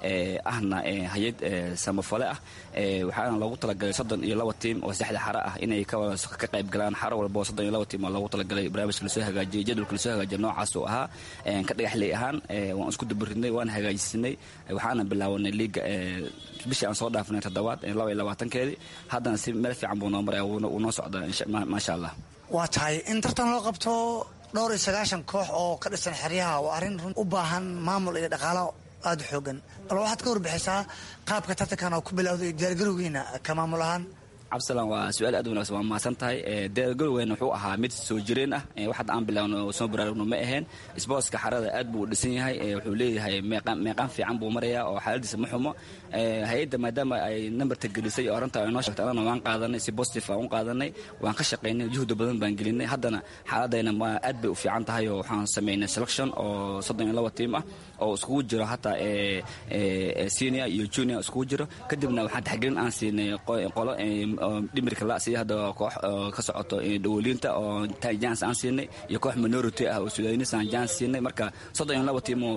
ahna hay-ad samafale ah waxaana loogu talagalay soddon iyo laba tiim oo saddexda xaro ah inay ka qayb galaan xaro walba soddon iyo laba tiim oo loogu talagalay barnaamijka lasoo hagaajiyay jadwalka lasoo hagaajiya noocaas uu ahaa ka dhagaxley ahaan waan isku dabaridnay waan hagaajisanay waxaana bilaawanay liiga bishii aan soo dhaafnay toddobaad laba iyo labaatankeedii haddana si meel fiican buu noo maray wuu noo socdaa maasha allah waa tahay in tartan loo qabto dhowr iyo sagaashan koox oo ka dhisan xeryaha waa arrin run u baahan maamul iyo dhaqaalo aada u xoogan bal waxaad ka warbixisaa qaabka tartankan oo ku bilowday diyaargarowgiina ka maamul ahaan cabdisalaan waa su-aal aad wanagsan waa mahadsan tahay diyaargarowgeena wuxuu ahaa mid soo jireen ah wax hadda aan bilaawno soo baraarugno ma aheen sboortska xarada aad buu u dhisan yahay wuxuu leeyahay meeqaan fiican buu marayaa oo xaaladiisa ma xumo hay-adda maadaama ay nambarta gelisay oo arrinta ay noo sheegtay annana waan qaadanay si positive aan u qaadanay waan ka shaqaynay juhda badan baan gelinay haddana xaaladayna aad bay u fiican tahay oo waxaan samaynay selection oo soddon iyo laba tiim ah oo iskugu jiro hataa senior iyo junior iskugu jiro kadibna waxaan taxgelin aan siinay qolo dhimirka la sida hadda koox ka socoto dhawoliinta oo jans aan siinay iyo koox minority ah oo sudanis aan jans siinay marka soddon iyo laba tiim oo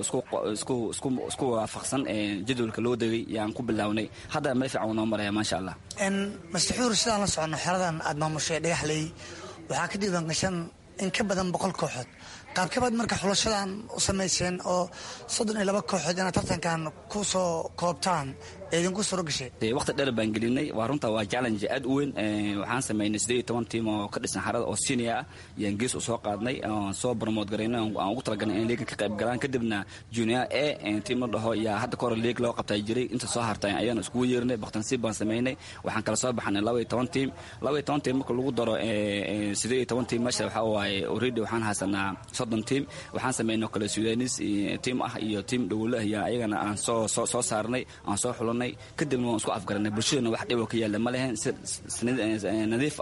isku waafaqsan jadwalka loo degay yaan ku bilownay haddana meel fiican noo maraya maasha allah mastaxuur sidaan la socono xeradan aad maamushay dhagaxley waxaa ka diiwaan gashan in ka badan boqol kooxood qaabkabaad marka xulashadan u samayseen oo soddon iyo laba kooxood inaad tartankan ku soo koobtaan idinku suro gashay waqti dheer baan gelinay waa runta waa challenge aad u weyn waxaan samaynay siddeed iyo toban tiim oo ka dhisan xarada oo senior ah yaan gees u soo qaadnay oon soo promote garaynay aan ugu talagalnay in liigan ka qayb galaan kadibna junior a tiim la dhaho yaa hadda kahor liig loo qabtaa jiray inta soo hartay ayaan iskugu yeernay baktansiib baan samaynay waxaan kala soo baxnay laba iyo toban tiim laba iyo toban tiim marka lagu daro siddeed iyo toban tiim meesha waxaa waaye already waxaan haysanaa soddon tiim waxaan samaynay kale sudanis tiim ah iyo tiim dhowlo ah yaa ayagana aan soo soo saarnay aan soo xulanay kadibna waan isku afgaranay bulshadana wax dhiboo ka yaalla ma lehen si nadiif ah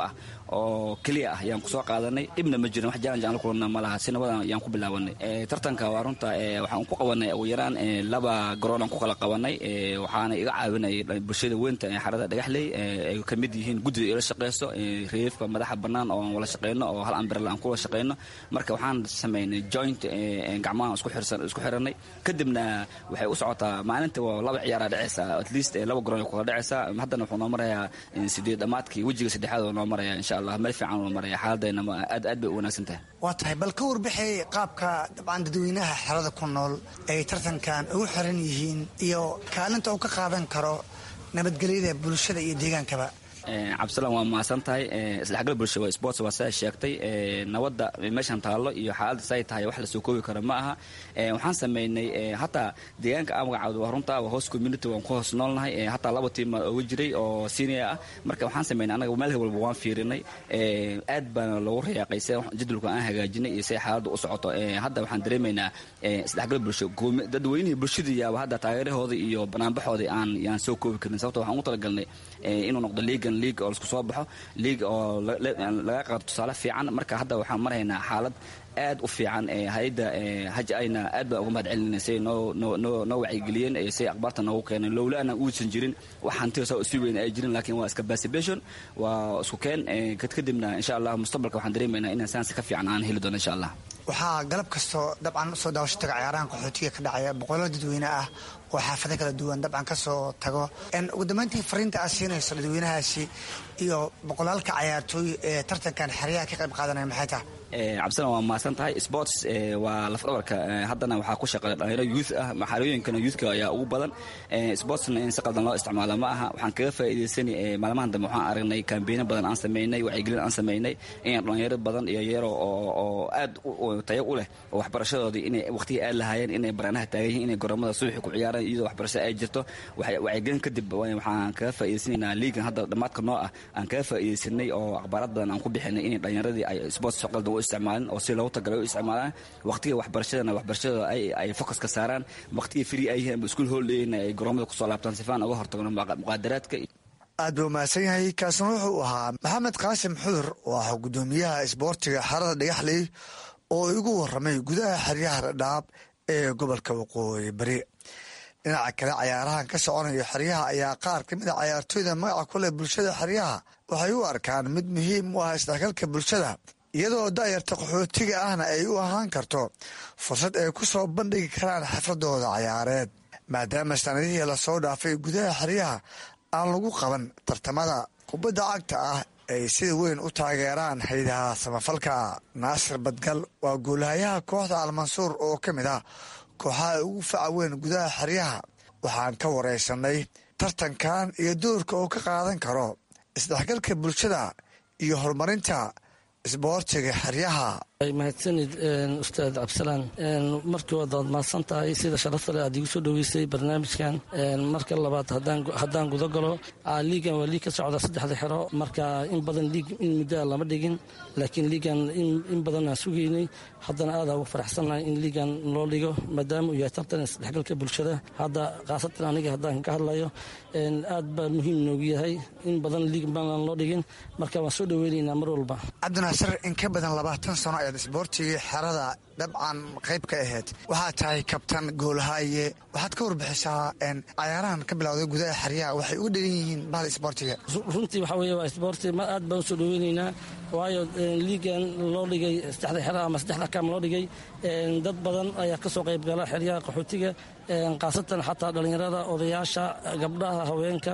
oo keliya ah ayaan kusoo qaadanay dhibna ma jirin wax challenge aan la kulana ma laha si nabadan ayaan ku bilaabanay tartanka waa runta waxaan ku qabanay ugu yaraan laba garoon aan ku kala qabanay waxaana iga caawinayay bulshada weynta ee xarada dhagaxley ay ka mid yihiin guddida ila shaqeyso reefka madaxa bannaan oo aan wala shaqeyno oo hal ambrella aan kuwala shaqeyno marka waxaan sameynay joint gacmaha isku xirsan isku xiranay kadibna waxay u socotaa maalinta waa laba ciyaaraa dhaceysa at least laba garoon kula dhaceysa haddana wuxuu noo marayaa sideed dhammaadkii wejiga saddexaad oo noo maraya insha allah meel fiican noo maraya xaaladayna aad aad bay u wanaagsan tahay waa tahay bal ka warbixay qaabka dabcan dadweynaha xerada ku nool ay tartankan ugu xiran yihiin iyo kaalinta uu ka qaadan karo nabadgelyada bulshada iyo deegaankaba cabdisalaan waa mahadsan tahay isdhexgal bulsha waa sports waa sidaa sheegtay nabadda meeshan taallo iyo xaaladda say tahay wax lasoo koobi karo ma aha waxaan sameynay hataa deegaanka aan magacaawda waa runta waa hoos community waan ku hoos noolnahay hataa laba tiim uga jiray oo senior ah marka waxaan sameynay anaga meel walba waan fiirinay aad baana loogu rayaaqay se jadwalka aan hagaajinay iyo say xaaladda u socoto hadda waxaan dareemaynaa isdhexgal bulsho dadweynihii bulshada yaaba hadda taageerahooda iyo banaanbaxooda aan yaan soo koobi karin sababto waxaan ugu talagalnay inuu noqdo liigan liig oo lasku soo baxo liig oo laga qaado tusaale fiican marka hadda waxaan maraynaa xaalad aad u fiican hay-adda haj ayna aad baan uga mahad celinayna say noo wacyigeliyeen say akhbaarta noogu keeneen lowlaana uusan jirin wax hantiga saa sii weyn ay jirin laakiin waa iska basibation waa isku keen kadibna insha allah mustaqbalka waxaan dareemaynaa inaan saansi ka fiican aan heli doono insha allah waxaa galab kastoo dabcan soo daawasho taga ciyaarahan qaxootiga ka dhacaya boqollo dadweyne ah oo xaafado kala duwan dabcan ka soo tago ugu dambeyntii fariinta aad siinayso dadweynahaasi iyo boqolaalka cayaartooy ee tartankan xeryaha ka qayb qaadanaya maxay tahay cabdisalan waa mahadsan tahay sports waa lafdhabarka haddana waxaa ku shaqeeya dhalinyaro youth ah maxalooyinkana youthka ayaa ugu badan sportsna in si qaldan loo isticmaalo ma aha waxaan kaga faa'iidaysanay maalmahan dambe waxaan aragnay kambeeno badan aan sameynay wacyigelin aan sameynay in dhalinyaro badan iyo yaro oo aad tayo u leh oo waxbarashadoodii inay waqtigii aad lahaayeen inay baraanaha taagan yihiin inay garoomada subaxi ku ciyaaraan iyadoo waxbarashada ay jirto wacyigelin kadib waxaan kaga faa'iidaysanaynaa liigan hadda dhammaadka noo ah aan kaga faa'iidaysanay oo akhbaarad badan aan ku bixinay inay dhalinyaradii ay sports qaldan isticmaalin oo si loogu tagala u isticmaalaan waqtiga waxbarashadana waxbarashadooda ay focuska saaraan waqtiga free ay yihiin iskuul holdayna ay garoomada kusoo laabtaan sifaan uga hortagno muqaadaraadka aad buu mahadsan yahay kaasna wuxuu ahaa maxamed qaasim xudur oo ah guddoomiyaha isboortiga xarada dhagaxley oo igu waramay gudaha xeryaha dhadhaab ee gobolka waqooyi bari dhinaca kale cayaarahan ka soconayo xeryaha ayaa qaar ka mid a cayaartooyda magaca ku leh bulshada xeryaha waxay u arkaan mid muhiim u ah isdhexgalka bulshada iyadoo da'yarta qaxootiga ahna ay u ahaan karto fursad ay ku soo bandhigi karaan xafladooda cayaareed maadaama sanadihii lasoo dhaafay gudaha xeryaha aan lagu qaban tartamada kubadda cagta ah ay sida weyn u taageeraan haydaha samafalka naasir badgal waa guulahayaha kooxda almansuur oo ka mid ah kooxaha ugu faca weyn gudaha xeryaha waxaan ka waraysanay tartankan iyo doorka oo ka qaadan karo isdhexgalka bulshada iyo horumarinta isboortiga xeryaha mahadsanid ustaad cabdisalaan markii waad waad mahadsan tahay sida sharafta leh aad igu soo dhoweysay barnaamijkan marka labaad haddaan guda galo liigan waa liig ka socda saddexda xero marka in badan liig in muddoa lama dhigin laakiin liigan in badan aan sugaynay haddana aada ugu faraxsannahay in liigan loo dhigo maadaama uu yahay tartan isdhexgalka bulshada hadda khaasatan aniga haddaan ka hadlayo aad baa muhiim noogu yahay in badan liig baanaan loo dhigin marka waan soo dhoweynaynaa mar walba cabdinaasir in ka badan labaatan sano ayaad isboortigii xerada dabcan qayb ka ahayd waxaad tahay kabtan goolhaaye waxaad ka warbixisaa cayaarahan ka bilowday gudaha xeryaha waxay uga dhegan yihiin bahda isboortiga runtii waxaa weeye waa isboorti ma aad baan u soo dhoweynaynaa waayo liigan loo dhigay saddexda xero ama saddexda kaam loo dhigay dad badan ayaa ka soo qayb gala xeryaha qaxootiga khaasatan xataa dhallinyarada odayaasha gabdhaha haweenka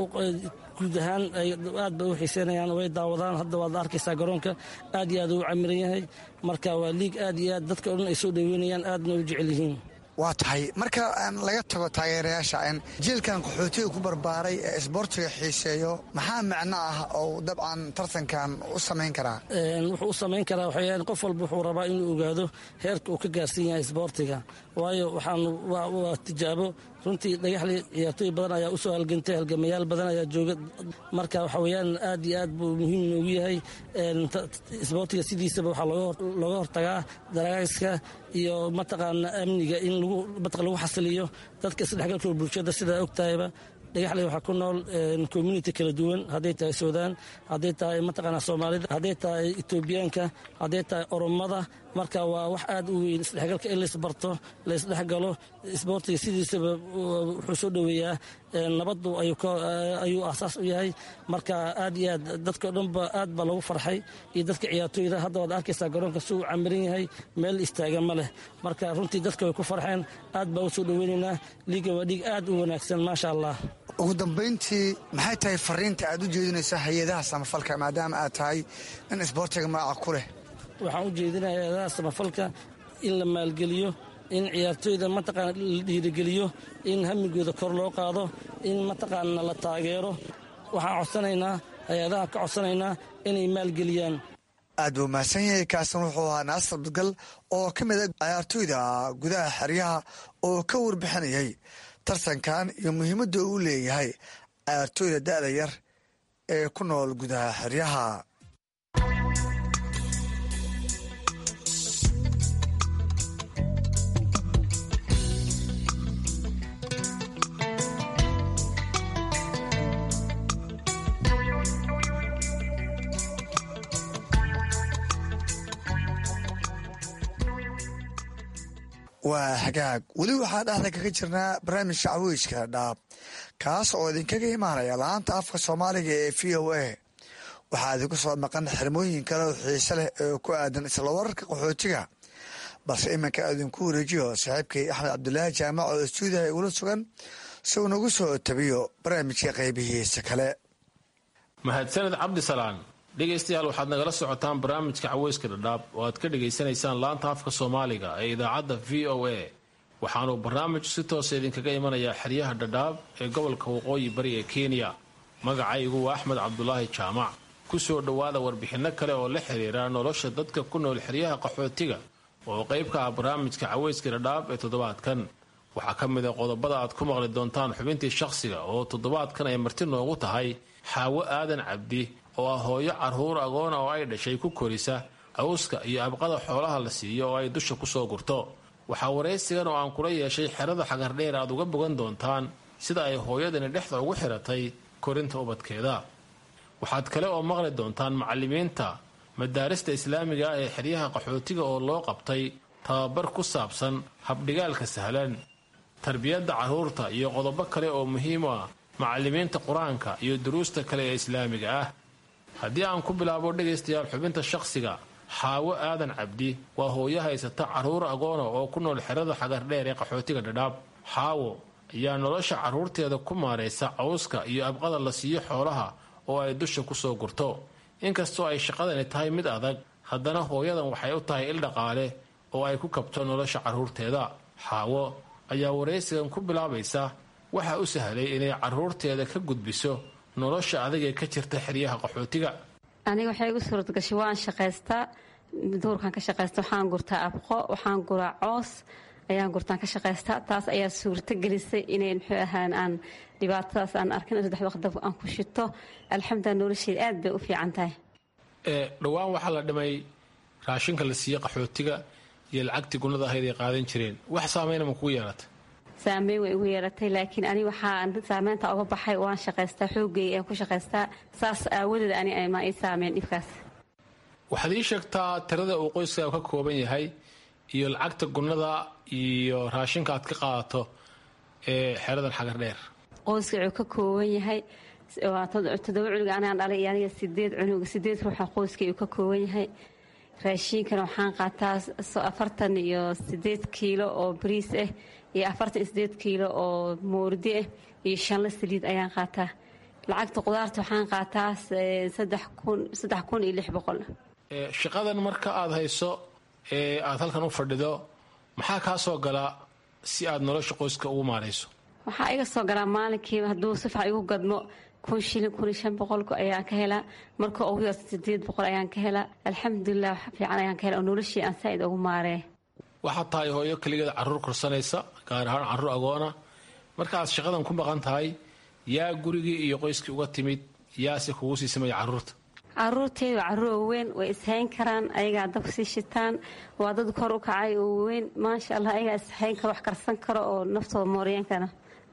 guud ahaan aad bay u xiiseynayaan way daawadaan hadda waad arkaysaa garoonka aad iyo aad u camiran yahay marka waa liig aad iyo aad dadka o dhan ay soo dhoweynayaan aadna u jecel yihiin waa tahay marka laga tago taageerayaasha jielkan qaxootiga ku barbaaray ee isboortiga xiiseeyo maxaa macno ah oo dabcan tartankan u samayn karaa wuxuu u samayn karaa waxay qof walba wuxuu rabaa inuu ogaado heerka uu ka gaarsan yahay isboortiga waayo waxaan waa tijaabo runtii dhagaxley ciyaartooy badan ayaa usoo halgantay halgamayaal badan ayaa jooga marka waxa weyaan aad iyo aad buu muhiim noogu yahay isboortiga sidiisaba waxaa looga hortagaa daraagiska iyo mataqaana amniga in lagu xasiliyo dadka isdhexgalka bulshada sidaa ogtahayba dhagaxley waxaa ku nool community kala duwan hadday tahay suudaan hadday tahay mataqaanaa soomaalida hadday tahay etoobiyaanka hadday tahay oromada marka waa wax aad u weyn isdhexgalka in laysbarto laysdhexgalo isboortiga sidiisaba wuxuu soo dhoweeyaa nabadu ayuu asaas u yahay marka aad iyo aad dadkao dhanba aad baa lagu farxay iyo dadka ciyaartooyda hadda waad arkaysaa garoonka si uu camiran yahay meel istaagan ma leh marka runtii dadka way ku farxeen aad baa u soo dhoweynaynaa liiga waa dhiig aad u wanaagsan maasha allah ugu dambayntii maxay tahay fariinta aad u jeedinaysa hay-adaha samafalka maadaama aad tahay in isboortiga magaca ku leh waxaan u jeedinaya hay-adaha samafalka in la maalgeliyo in ciyaartooyda mataqaana la dhiirigeliyo in hamigooda kor loo qaado in mataqaana la taageero waxaan codsanaynaa hay-adaha ka codsanaynaa inay maalgeliyaan aad buu mahadsan yahay kaasan wuxuu ahaa naasir badgal oo ka mid a ciyaartooyda gudaha xeryaha oo ka warbixinayay tartankan iyo muhiimadda uu leeyahay ciyaartooyda da'da yar ee ku nool gudaha xeryaha waa hagaag weli waxaa dhexda kaga jirnaa barnaamijka caweyska dhaab kaas oo idinkaga imaanaya la-aanta afka soomaaliga ee v o a waxaa idinku soo maqan xirmooyin kale oo xiise leh oo ku aadan isla wararka qaxootiga balse iminka idinku wareejiyo saaxiibkay axmed cabdulaahi jaamac oo istuudiyaha igula sugan si uu nagu soo tabiyo barnaamijka qaybihiisa kale mahadsaned cabdisalaan dhegaystayaal waxaad nagala socotaan barnaamijka caweyska dhadhaab oo aad ka dhegaysanaysaan laanta afka soomaaliga ee idaacadda v o a waxaanuu barnaamijku si toosa idinkaga imanayaa xeryaha dhadhaab ee gobolka waqooyi bari ee kenya magacaygu waa axmed cabdulaahi jaamac ku soo dhowaada warbixinno kale oo la xiriira nolosha dadka ku nool xeryaha qaxootiga oo qayb ka ah barnaamijka caweyska dhadhaab ee toddobaadkan waxaa ka mid a qodobada aad ku maqli doontaan xubintii shakhsiga oo toddobaadkan ay marti noogu tahay xaawo aadan cabdi oo ah hooyo carruur agoona oo ay dhashay ku korisa cawska iyo abqada xoolaha la siiyo oo ay dusha kusoo gurto waxaa waraysigan oo aan kula yeeshay xerada xagardheer aad uga bogan doontaan sida ay hooyadani dhexda ugu xiratay korinta ubadkeeda waxaad kale oo maqli doontaan macallimiinta madaarista islaamiga ah ee xeryaha qaxootiga oo loo qabtay tababar ku saabsan habdhigaalka sahlan tarbiyadda carruurta iyo qodobo kale oo muhiim u ah macallimiinta qur-aanka iyo duruusta kale ee islaamiga ah haddii aan ku bilaabo dhegaystayaal xubinta shakhsiga xaawo aadan cabdi waa hooyo haysata carruur agoona oo ku nool xerada xagardheer ee qaxootiga dhadhaab xaawo ayaa nolosha carruurteeda ku maaraysa cawska iyo abqada la siiyo xoolaha oo ay dusha kusoo gurto inkastoo ay shaqadani tahay mid adag haddana hooyadan waxay u tahay il dhaqaale oo ay ku kabto nolosha carruurteeda xaawo ayaa waraysigan ku bilaabaysa waxa u sahlay inay carruurteeda ka gudbiso nolosha adag ee ka jirta xeryaha qaxootiga aniga waxay igu suuradgashay waan shaqaystaa duurkaan ka shaqaysta waxaan gurtaa abqo waxaan guraa coos ayaan gurtaan ka shaqaystaa taas ayaa suurto gelisay inay muxuu ahaan aan dhibaatadaas aan arkin saddex waqdab aan ku shito alxamdulilah nolosheeda aad bay u fiican tahay dhowaan waxaa la dhimay raashinka la siiye qaxootiga iyo lacagtii gunada ahayd ay qaadan jireen wax saameyna ma kugu yeelata saameyn way igu yeelatay laakiin ani waxaa saameynta oga baxay waan shaqaystaa xoogay aan ku shaqaystaa saas aawadeed ani ma ii saameyn dhibkaas waxaad ii sheegtaa tirada uu qoyska ka kooban yahay iyo lacagta gunada iyo raashinka aad ka qaadato ee xeradan xagar dheer qoyska wuxuu ka kooban yahay waa toddoba cunug anaan dhalay iyo aniga sideed cunug sideed ruuxa qoyska uu ka kooban yahay raashiinkana waxaan qaataa afartan iyo sideed kiilo oo bariis ah iyo afartan iyo sideed kiilo oo moordi ah iyo shanla saliid ayaan qaataa lacagta qudaarta waxaan qaataa saddex kun iyo lix boqol shaqadan marka aad hayso ee aad halkan u fadhido maxaa kaa soo galaa si aad nolosha qoyska ugu maarayso waxaa iga soo galaa maalinkiiba hadduu sifac igu gadmo kun shilin kun iyo shan boqolku ayaan ka helaa marka ugu yarta sideed boqol ayaan ka helaa alxamdulilah wax fiican ayaan ka helaa oo noloshii aan saa'id ugu maaree waxaad tahay hooyo keligeed carruur korsanaysa gaar ahaan carruur agoona markaaad shaqadan ku maqan tahay yaa gurigii iyo qoyskii uga timid yaase kugu sii samaya carruurta caruurteedu waa caruur waaweyn way ishayn karaan ayagaa dab sii shitaan waa dad kor u kacay oo waaweyn maasha allah ayagaa ishayn karo wax karsan karo oo naftooda mooriyeenkana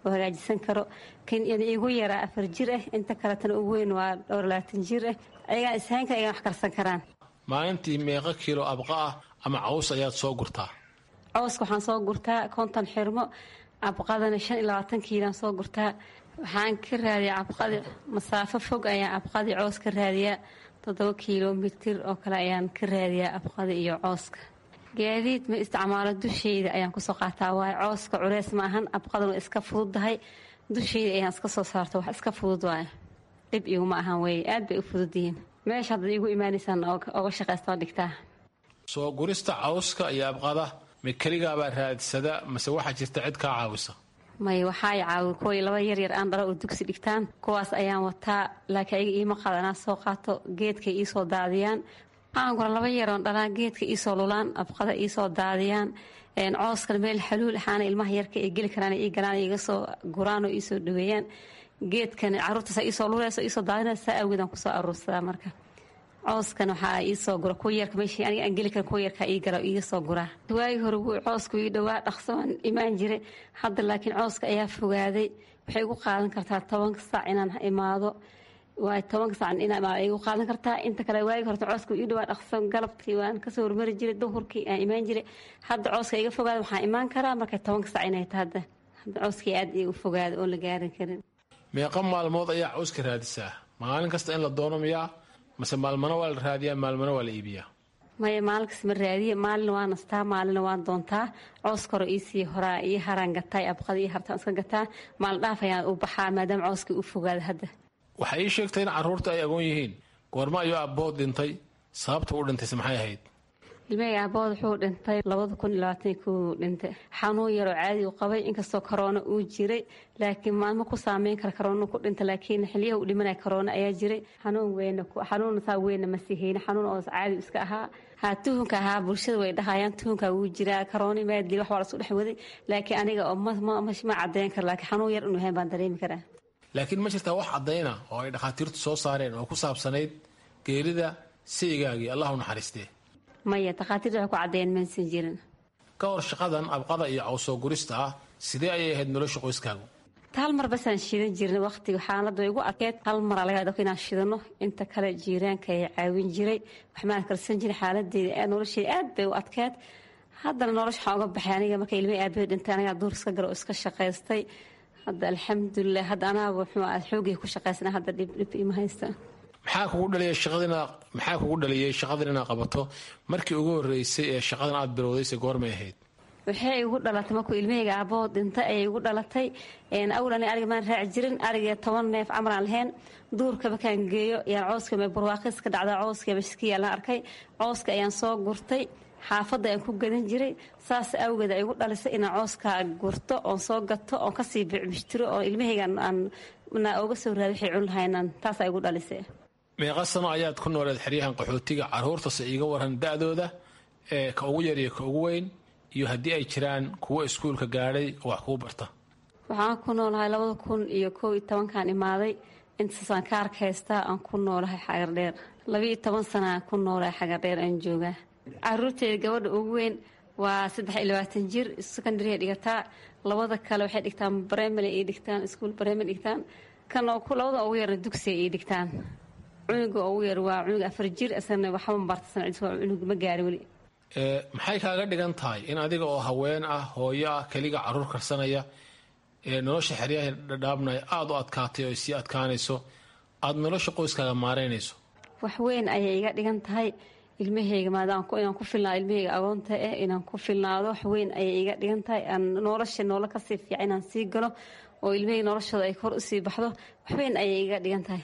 oo hagaajisan karo kan igu yaraa afar jir ah inta kaletana ugu weyn waa dhowr labaatan jir ah ayagaa ishayn kara ayagan wax karsan karaan maalintii meeqa kiilo abqa ah ama caws ayaad soo gurtaa cawska waxaan soo gurtaa konton xirmo abqadana shan iyo labaatan kiilaan soo gurtaa waxaan ka raadiyaa abqadi masaafo fog ayaan abqadii coos ka raadiyaa toddoba kilomitir oo kale ayaan ka raadiyaa abqada iyo cooska gaadiid ma isticmaalo dusheyda ayaan kusoo qaataa waayo cooska culeys ma ahan abqaduna iska fududdahay dusheyda ayaan iska soo saarto wax iska fudud waayo dhib iguma ahan wey aad bay u fududyihiin meesha haddaad iigu imaanaysaan oga shaqaystoo dhigtaa soo gurista cawska iyo abqada ma keligaabaa raadsada mase waxaa jirta cid kaa caawisa may waxaa i caawi kuway laba yaryar aan dhalo oo dugsi dhigtaan kuwaas ayaan wataa laakiin ayaga iima qadanaa soo qaato geedkay iisoo daadiyaan waxaan gura laba yaroon dhalaan geedka iisoo lulaan abqada iisoo daadiyaan cooskana meel xaluul axaana ilmaha yarka ay geli karaan ii galaan iga soo guraan oo iisoo dhaweeyaan geedkan caruurtaasa iisoo luleyso iisoo daadinaysa saa awgeedaan kusoo aruursadaa marka cooskan waxaa iisoo gura kuwa yarka meeshii aniga aan geli karin kuwa yarkaa ii gala iiga soo guraa waagii hore wuu coosku ii dhowaa dhaqso aan imaan jiray hadda laakiin cooska ayaa fogaaday waxay igu qaadan kartaa tobanka saac inaan imaado waa tobanka saac inaan imaado igu qaadan kartaa inta kale waagii horta cooska ii dhowaa dhaqso galabkii waan kasoo hormari jiray duhurkii aan imaan jiray hadda cooska iga fogaada waxaan imaan karaa markay tobanka saac inay tahay hadda hadda cooskii aad igu fogaada oon la gaarin karin meeqa maalmood ayaa cawska raadisaa maalin kasta in la doono miyaa mase maalmana waa la raadiyaa maalmana waa la iibiyaa maya maalin kas ma raadiye maalina waa nastaa maalina waan doontaa cooska hore iisii horaa io haraan gataa abqada iyo hartaan iska gataa maalin dhaaf ayaan u baxaa maadaama cooskii u fogaada hadda waxaa ii sheegtay in carruurta ay agoon yihiin goorma ayuu abbood dhintay sababta u dhintayse maxay ahayd ilmahayga aabood wuxuu dhintay labada kun iyo labaatan kuu dhintay xanuun yaroo caadi u qabay inkastoo karoona uu jiray laakiin maalmo ku saameyn kara karoona ku dhintay laakiin xiliyaha u dhimanaya karoona ayaa jiray xanuun weyna xanuun saa weyna ma sihayna xanuun oo caadi iska ahaa haa tuhunka ahaa bulshada way dhahayaan tuhunka wuu jiraa karooni maadli wax waa lasu dhex waday laakiin aniga oo ma cadeyn kara laakiin xanuun yar inuu yahay baan dareemi karaa laakiin ma jirtaa wax caddayna oo ay dhakhaatiirtu soo saareen oo ku saabsanayd geerida saygaagii allah u naxariistee maya takhaatiirta waxay ku caddeeyeen maysan jirin ka hor shaqadan abqada iyo cawsoo gurista ah sidee ayay ahayd nolosha qoyskaagu hal mar basaan shidan jirnay waqtiga xaalada way igu adkeed hal maraa laga adko inaan shidano inta kale jiiraanka ay caawin jiray waxmaan karsan jiray xaaladeeda nolosheeda aad bay u adkeed haddana nolosha waxaan uga baxay aniga marka ilmay aabahey dhintay anigaa duur iska galo oo iska shaqaystay hadda alxamdulilah hadda anaaba wuxuu aad xoogay ku shaqaysana hadda dhib dhib ima haysta maxaa kugu dhaliyay shaqadina maxaa kugu dhaliyay shaqadan inaad qabato markii ugu horreysay ee shaqadan aad bilowdayse goormay ahayd waxay igu dhalatay markuu ilmahayga aaboo dhintay ayay igu dhalatay awal ani ariga maan raaci jirin ariga toban neef camar aan lahayn duurka markaan geeyo yaan cooska barwaaqis ka dhacda cooska maskiya la arkay cooska ayaan soo gurtay xaafadda ayaan ku gadan jiray saas awgeed ay igu dhalisay inaan cooska gurto oon soo gato oon kasii bicbishtiro oo ilmahayga aan oga soo raadi waxay cun lahaynan taasaa igu dhalisay meeqa sano ayaad ku nooleed xeryahan qaxootiga carruurtase iiga waran da-dooda ee ka ugu yar iyo ka ugu weyn iyo haddii ay jiraan kuwo iskuulka gaadhay oo wax kuu barta waxaan ku noolahay labada kun iyo koob iyo tobankaan imaaday intaasaan ka arka haystaa aan ku noolahay xagardheer labiiyo toban sanaan ku noolahay xagardheer aan joogaa caruurteeda gabadha ugu weyn waa saddex iyo labaatan jir secondaryay dhigataa labada kale waxay dhigtaan bremary ay dhigtaan iskuol bremary dhigtaan kan labada ugu yarna dugsiga ay dhigtaan cunuga ugu yar waa cunug afar jir isagana waxba bartasan cunug ma gaari weli maxay kaaga dhigan tahay in adiga oo haween ah hooyo ah keliga caruur karsanaya ee nolosha xeryaha dhadhaabnaya aada u adkaatay oo sii adkaanayso aada nolosha qoyskaaga maaraynayso wax weyn ayay iga dhigan tahay ilmahayga maadaam inaan ku filnaado ilmahayga agoonta eh inaan ku filnaado wax weyn ayay iga dhigan tahay aan nolosha noola kasii fiican inaan sii galo oo ilmahayga noloshooda ay kor usii baxdo wax weyn ayay iga dhigan tahay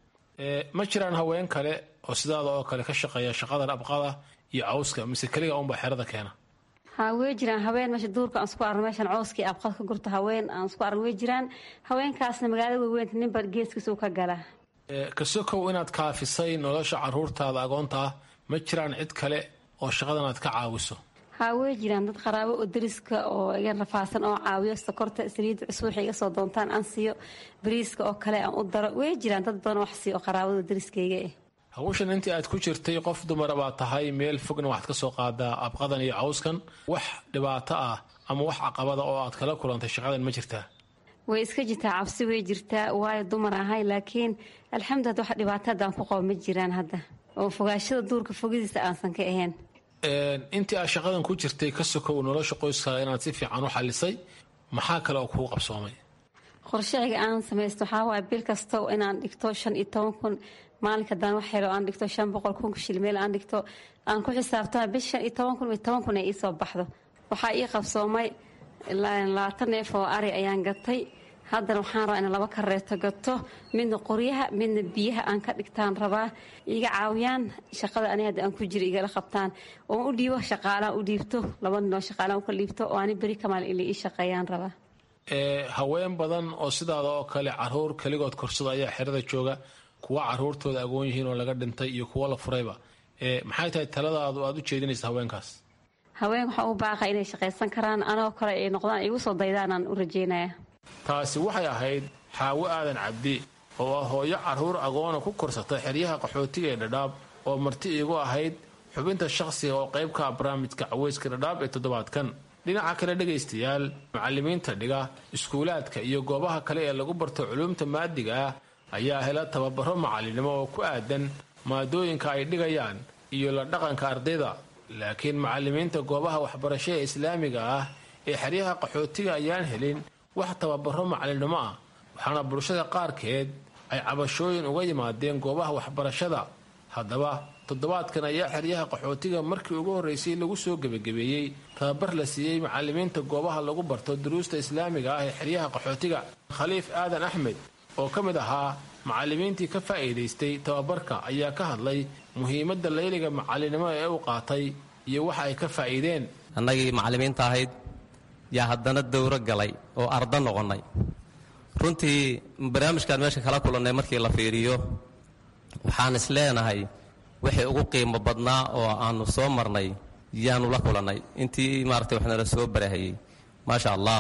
ma jiraan haween kale oo sidaada oo kale ka shaqeeya shaqadan abqada iyo cawska mise keliga unbaa xerada keena ha wey jiraan haween meesha duurka aan isku arno meeshan cooskii abqad ka gurto haween aan isku arno wey jiraan haweenkaasna magaalada weyweynta ninba geeskiisa u ka galaa kasokow inaad kaafisay nolosha caruurtaada agoonta ah ma jiraan cid kale oo shaqadan aad ka caawiso ha wey jiraan dad qaraabo oo dariska oo iga rafaasan oo caawiyo sokorta saliidda cusub waxay iga soo doontaan aan siiyo bariiska oo kale aan u daro wey jiraan dad badan wax siiyo oo qaraabada dariskayga eh hawshan intii aad ku jirtay qof dumara baa tahay meel fogna waxaad ka soo qaadaa abqadan iyo cawskan wax dhibaato ah ama wax caqabada oo aad kala kulantay shaqadan ma jirtaa way iska jirtaa cabsi way jirtaa waayo dumar ahay laakiin alxamdulillah wax dhibaato hadda aan ku qabo ma jiraan hadda oo fogaashada duurka fogidiisa aansan ka ahayn intii aad shaqadan ku jirtay ka sokow nolosha qoyskaaga inaad si fiican u xalisay maxaa kale oo kuu qabsoomay qorshahayga aan samaysto waxaa waaya bil kasta inaan dhigto shan iyo toban kun maalinka haddaan wax helo aan dhigto shan boqol kun shilmeel aan dhigto aan ku xisaabtama bil shan iyo toban kun iyo toban kun ay iisoo baxdo waxaa ii qabsoomay labaatan neef oo ari ayaan gatay haddana waxaan rabaa inaan laba kareeto gato midna qoryaha midna biyaha aan ka dhigtaan rabaa iga caawiyaan shaqada ani hadda aan ku jira igala qabtaan oo u dhiibo shaqaalaan u dhiibto laba ninoo shaqaalaan uka dhiibto oo ani beri kamaal ila ii shaqeeyaan rabaa haween badan oo sidaada oo kale caruur keligood korsada ayaa xerada jooga kuwa caruurtooda agoon yihiin oo laga dhintay iyo kuwa la furayba maxay tahay taladaadu aad u jeedinaysa haweenkaas haween waxaa u baaqa inay shaqaysan karaan anoo kale ay noqdaan igu soo daydaanaan u rajeynaya taasi waxay ahayd xaawo aadan cabdi oo ah hooyo carruur agoona ku korsata xeryaha qaxootiga ee dhadhaab oo marti iigu ahayd xubinta shaqsiga oo qayb ka ah barnaamijka caweyska dhadhaab ee toddobaadkan dhinaca kale dhegaystayaal macallimiinta dhiga iskuulaadka iyo goobaha kale ee lagu barto culuumta maadiga ah ayaa hela tababaro macalinimo oo ku aadan maadooyinka ay dhigayaan iyo la dhaqanka ardayda laakiin macallimiinta goobaha waxbarasho ee islaamiga ah ee xeryaha qaxootiga ayaan helin wax tababaro macalinimo ah waxaana bulshada qaarkeed ay cabashooyin uga yimaadeen goobaha waxbarashada haddaba toddobaadkan ayaa xeryaha qaxootiga markii ugu horreysay lagu soo gebagabeeyey tababar la siiyey macallimiinta goobaha lagu barto duruusta islaamiga ah ee xeryaha qaxootiga khaliif aadan axmed oo ka mid ahaa macallimiintii ka faa'iidaystay tababarka ayaa ka hadlay muhiimadda layliga macalinimo ee u qaatay iyo waxa ay ka faa'iideen annagii macallimiinta ahayd yaa haddana dowro galay oo ardo noqonnay runtii barnaamijkaan meesha kala kulannay markii la fiiriyo waxaan is leenahay wixii ugu qiimo badnaa oo aanu soo marnay yaanu la kulannay intii maaragtay waxnala soo barahayey maasha allah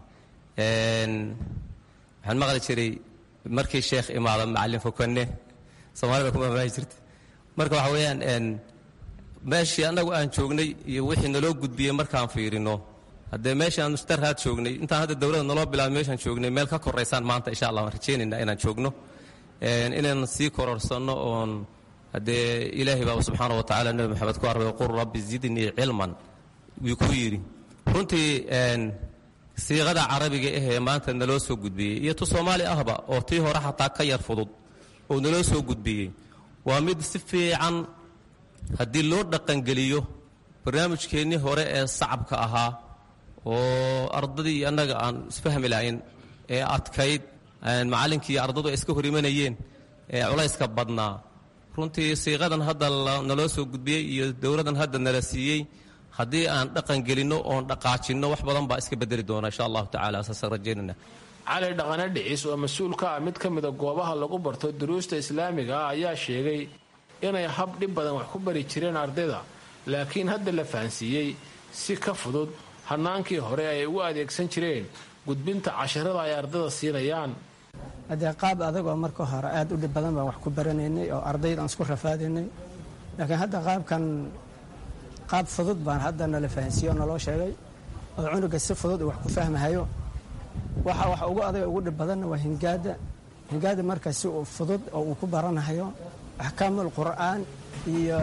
waxaan maqli jiray markii sheekh imaado macallin fokanne soomaalida kuma faahi jirta marka waxa weeyaan meeshii annagu aan joognay iyo wixii naloo gudbiyey markaan fiirino haddee meeshaan mustarhaad joognay intaan hadda dowladda naloo bilaabay meeshaan joognay meel ka koraysaan maanta insha allah waan rajaynaynaa inaan joogno inaan sii kororsanno oon haddee ilaahay baa subxaana wa tacala nebi maxamed ku arbay qul rabbi zidnii cilman wuu ku yidhi runtii siiqada carabiga ahee maanta naloo soo gudbiyey iyo tu soomaali ahba oo tii hore xataa ka yar fudud oo naloo soo gudbiyey waa mid si fiican haddii loo dhaqangeliyo barnaamijkeennii hore ee sacabka ahaa oo ardadii annaga aan isfahmi lahayn ee adkayd macallinkii ardadu ay iska hor imanayeen ee culayska badnaa runtii siiqadan hadda naloo soo gudbiyey iyo dowladan hadda nala siiyey haddii aan dhaqan gelinno oon dhaqaajinno wax badan baa iska bedeli doona insha allahu tacala saasaan rajaynayna cali dhaqane dhicis oo mas-uul ka ah mid ka mida goobaha lagu barto duruusta islaamiga ah ayaa sheegay inay hab dhib badan wax ku bari jireen ardayda laakiin hadda la fahansiiyey si ka fudud hannaankii hore ay ugu adeegsan jireen gudbinta casharada ay ardayda siinayaan haddee qaab adagoo marka hore aad u dhib badan baan wax ku baranaynay oo ardayda aan isku rafaadaynay laakiin hadda qaabkan qaab fudud baan hadda nala fahansiiye oo naloo sheegay oo cunuga si fudud uu wax ku fahmahayo waxa wax ugu adaga ugu dhib badanna waa hingaada hingaada marka si uu fudud oo uu ku baranahayo axkaamul qur'aan iyo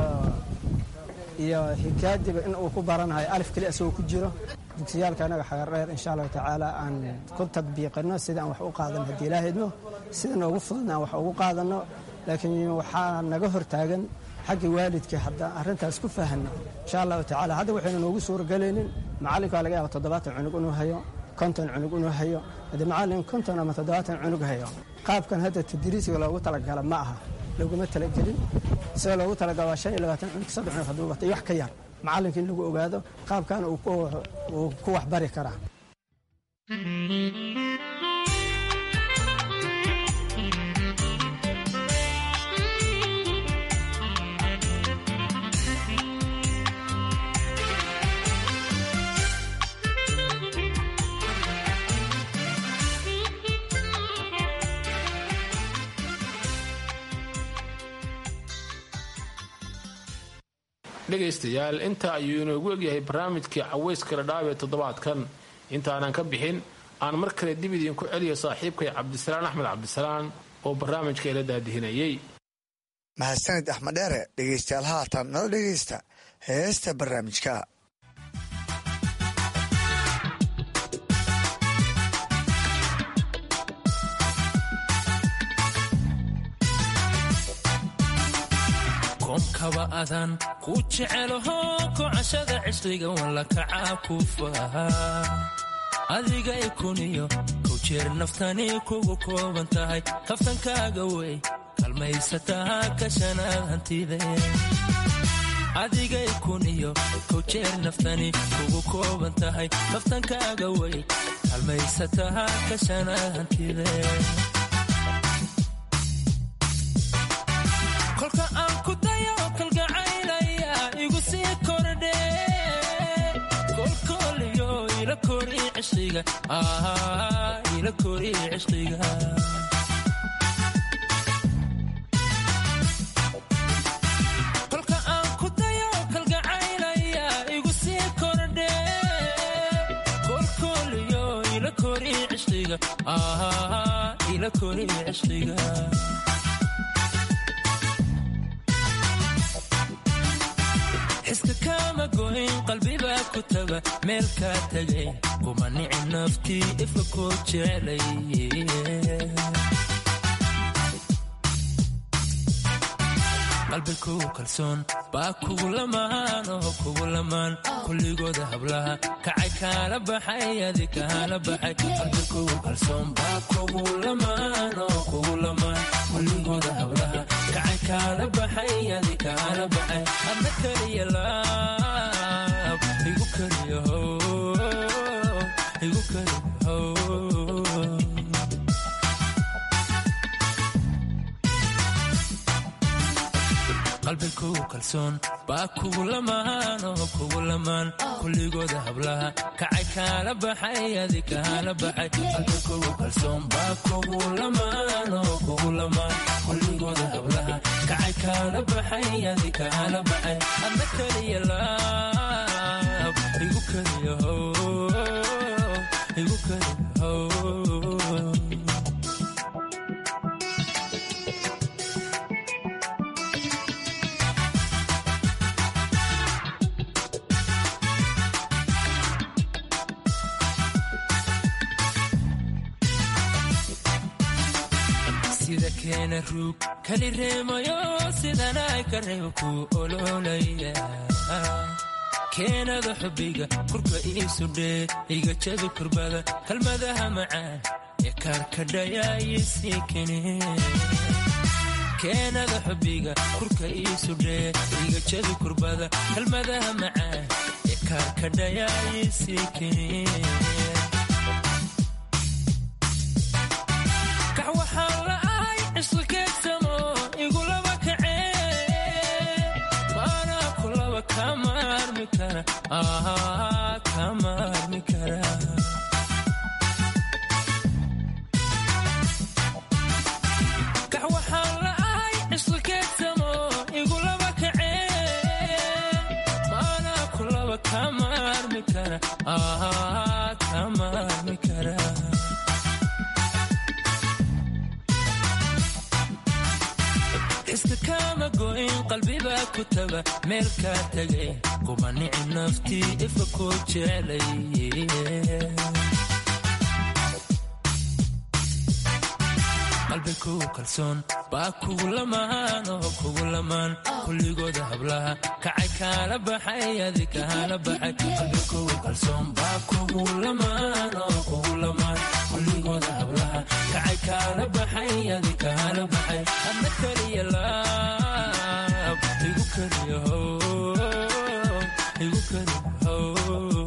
iyo hingaadiba in uu ku baranahayo alif keli isagoo ku jiro dugsiyaalka anaga xagar dheer insha allahu tacaala aan ku tadbiiqino sida aan wax u qaadan haddii ilaahayno sida noogu fududna aan wax ugu qaadanno laakiin waxaa naga hortaagan xagga waalidka haddaan arrintaas ku fahanno insha allahu tacala hadda waxaynu noogu suuragelaynin macallinka waa laga yaaba toddobaatan cunug inuu hayo konton cunug inuu hayo haddii macallin konton ama toddobaatan cunug hayo qaabkan hadda tadriisiga loogu talagala ma aha loguma talagelin sida loogu talagala waa shan iyo labaatan cunug saddex cunug hadduu watay wax ka yar macallinka in lagu ogaado qaabkan uu ku waxbari karaa dhegaystayaal inta ayuu inoogu egyahay barnaamijkii caweyska ladhaab ee toddobaadkan intaanan ka bixin aan mar kale dib idinku celiyo saaxiibkay cabdisalaan axmed cabdisalaan oo barnaamijka ila daadihinayey mahadsanid axmed dheere dhegeystayaal haatan nala dhegeysta heesta barnaamijka koomkaba adan ku jecelaho kocashada cisliga walla kacaa ku faha adiga ikuniyo kow jeer naftani kugu kooban tahay kaftankaaga wey kalmaysataa kashanaad hantide adigay kuniyo kow jeer naftani kugu kooban tahay kaftankaaga wey kalmaysataa kashanaad hantide kolka aan ku dayo kalgacaylaya igu sii kordhe kolkooliyo ila kori cishqiga ila kori cishqiga kolka aan ku dayo kalgacaylaya igu sii kordhe kolkooliyo ila kori cishqiga ila kori cishqiga xiska kama goyn qalbibaa ku taga meel kaa tegay kuma nici naftii ifa koo jecelay qalbi kugu kalsoon baa kugu lamaan oo kugu lamaan kulligooda hablaha kacay kaala baxay adi kaala baxay qalbi kugu kalsoon baa kugu lamaan oo kugu lamaan kulligooda hablaha kacay kaala baxay adi kaala baxay adna keliya laab igu keliya igu keliya qalbi kugu kalsoon baa kugu lamaan oo kugu lamaan kulligooda hablaha kacay kaala baxay adi kaala baxay qalbi kugu kalsoon baa kugu lamaan oo kugu lamaan kulligooda hablaha kacay kaala baxay adi kaala baxay adna keliya laab igu keliya igu keliya sida keena ruug kali reemayo sidanay ka reebo ku ololaya keenada xubbiga kurka iisu dhee iga jabi kurbada kalmadaha macaan ee kaarkadhayaayisii kene keenada xubbiga kurka iisu dhee iga jabi kurbada kalmadaha macaan ee kaarkadhayaayisii kene kax waxaan la'ahay cisqi keegsamo igulaba kacee maanaa kulaba kama armi kara kama armi kara kax waxaan la'ahay cisqi keegsamo igulaba kacee maanaa kulaba kama armi kara kama armi kara iska kama goyn qalbibaa ku taga meel kaa tegay kuma nici naftii ifa koo jecelay qalbi kugu kalsoon baa kugu lamaan oo kugu lamaan kulligooda hablaha kacay kaala baxay adi kaala baxay qalbi kugu kalsoon baa kugu lamaan oo kugu lamaan kulligooda hablaha kacay kaala baxay adi kaala baxay adna keliya laab igu keliya igu keliya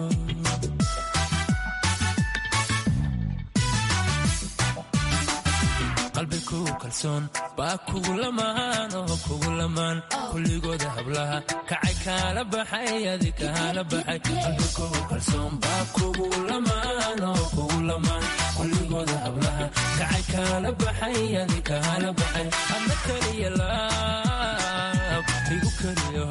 qalbi kugu kalsoon baa kugu lamaan oo kugu lamaan kulligooda hablaha kacay kaala baxay adi kaala baxay qalbi kugu kalsoon baa kugu lamaan oo kugu lamaan kulligooda hablaha kacay kaala baxay adi kaala baxay adna keliya laab igu keliya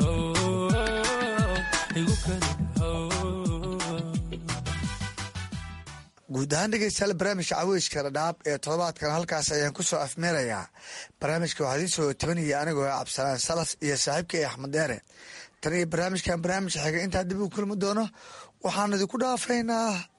igu keliya guud ahaan dhegeystayaal barnaamijka caweyska dhadhaab ee toddobaadkan halkaas ayaan ku soo afmeerayaa barnaamijka waxaa idiin soo tabanaya anigoo cabdisalaan salas iyo saaxiibkay axmed deere tan iyo barnaamijkan barnaamij xiga intaa dib u kulmi doono waxaan idinku dhaafaynaa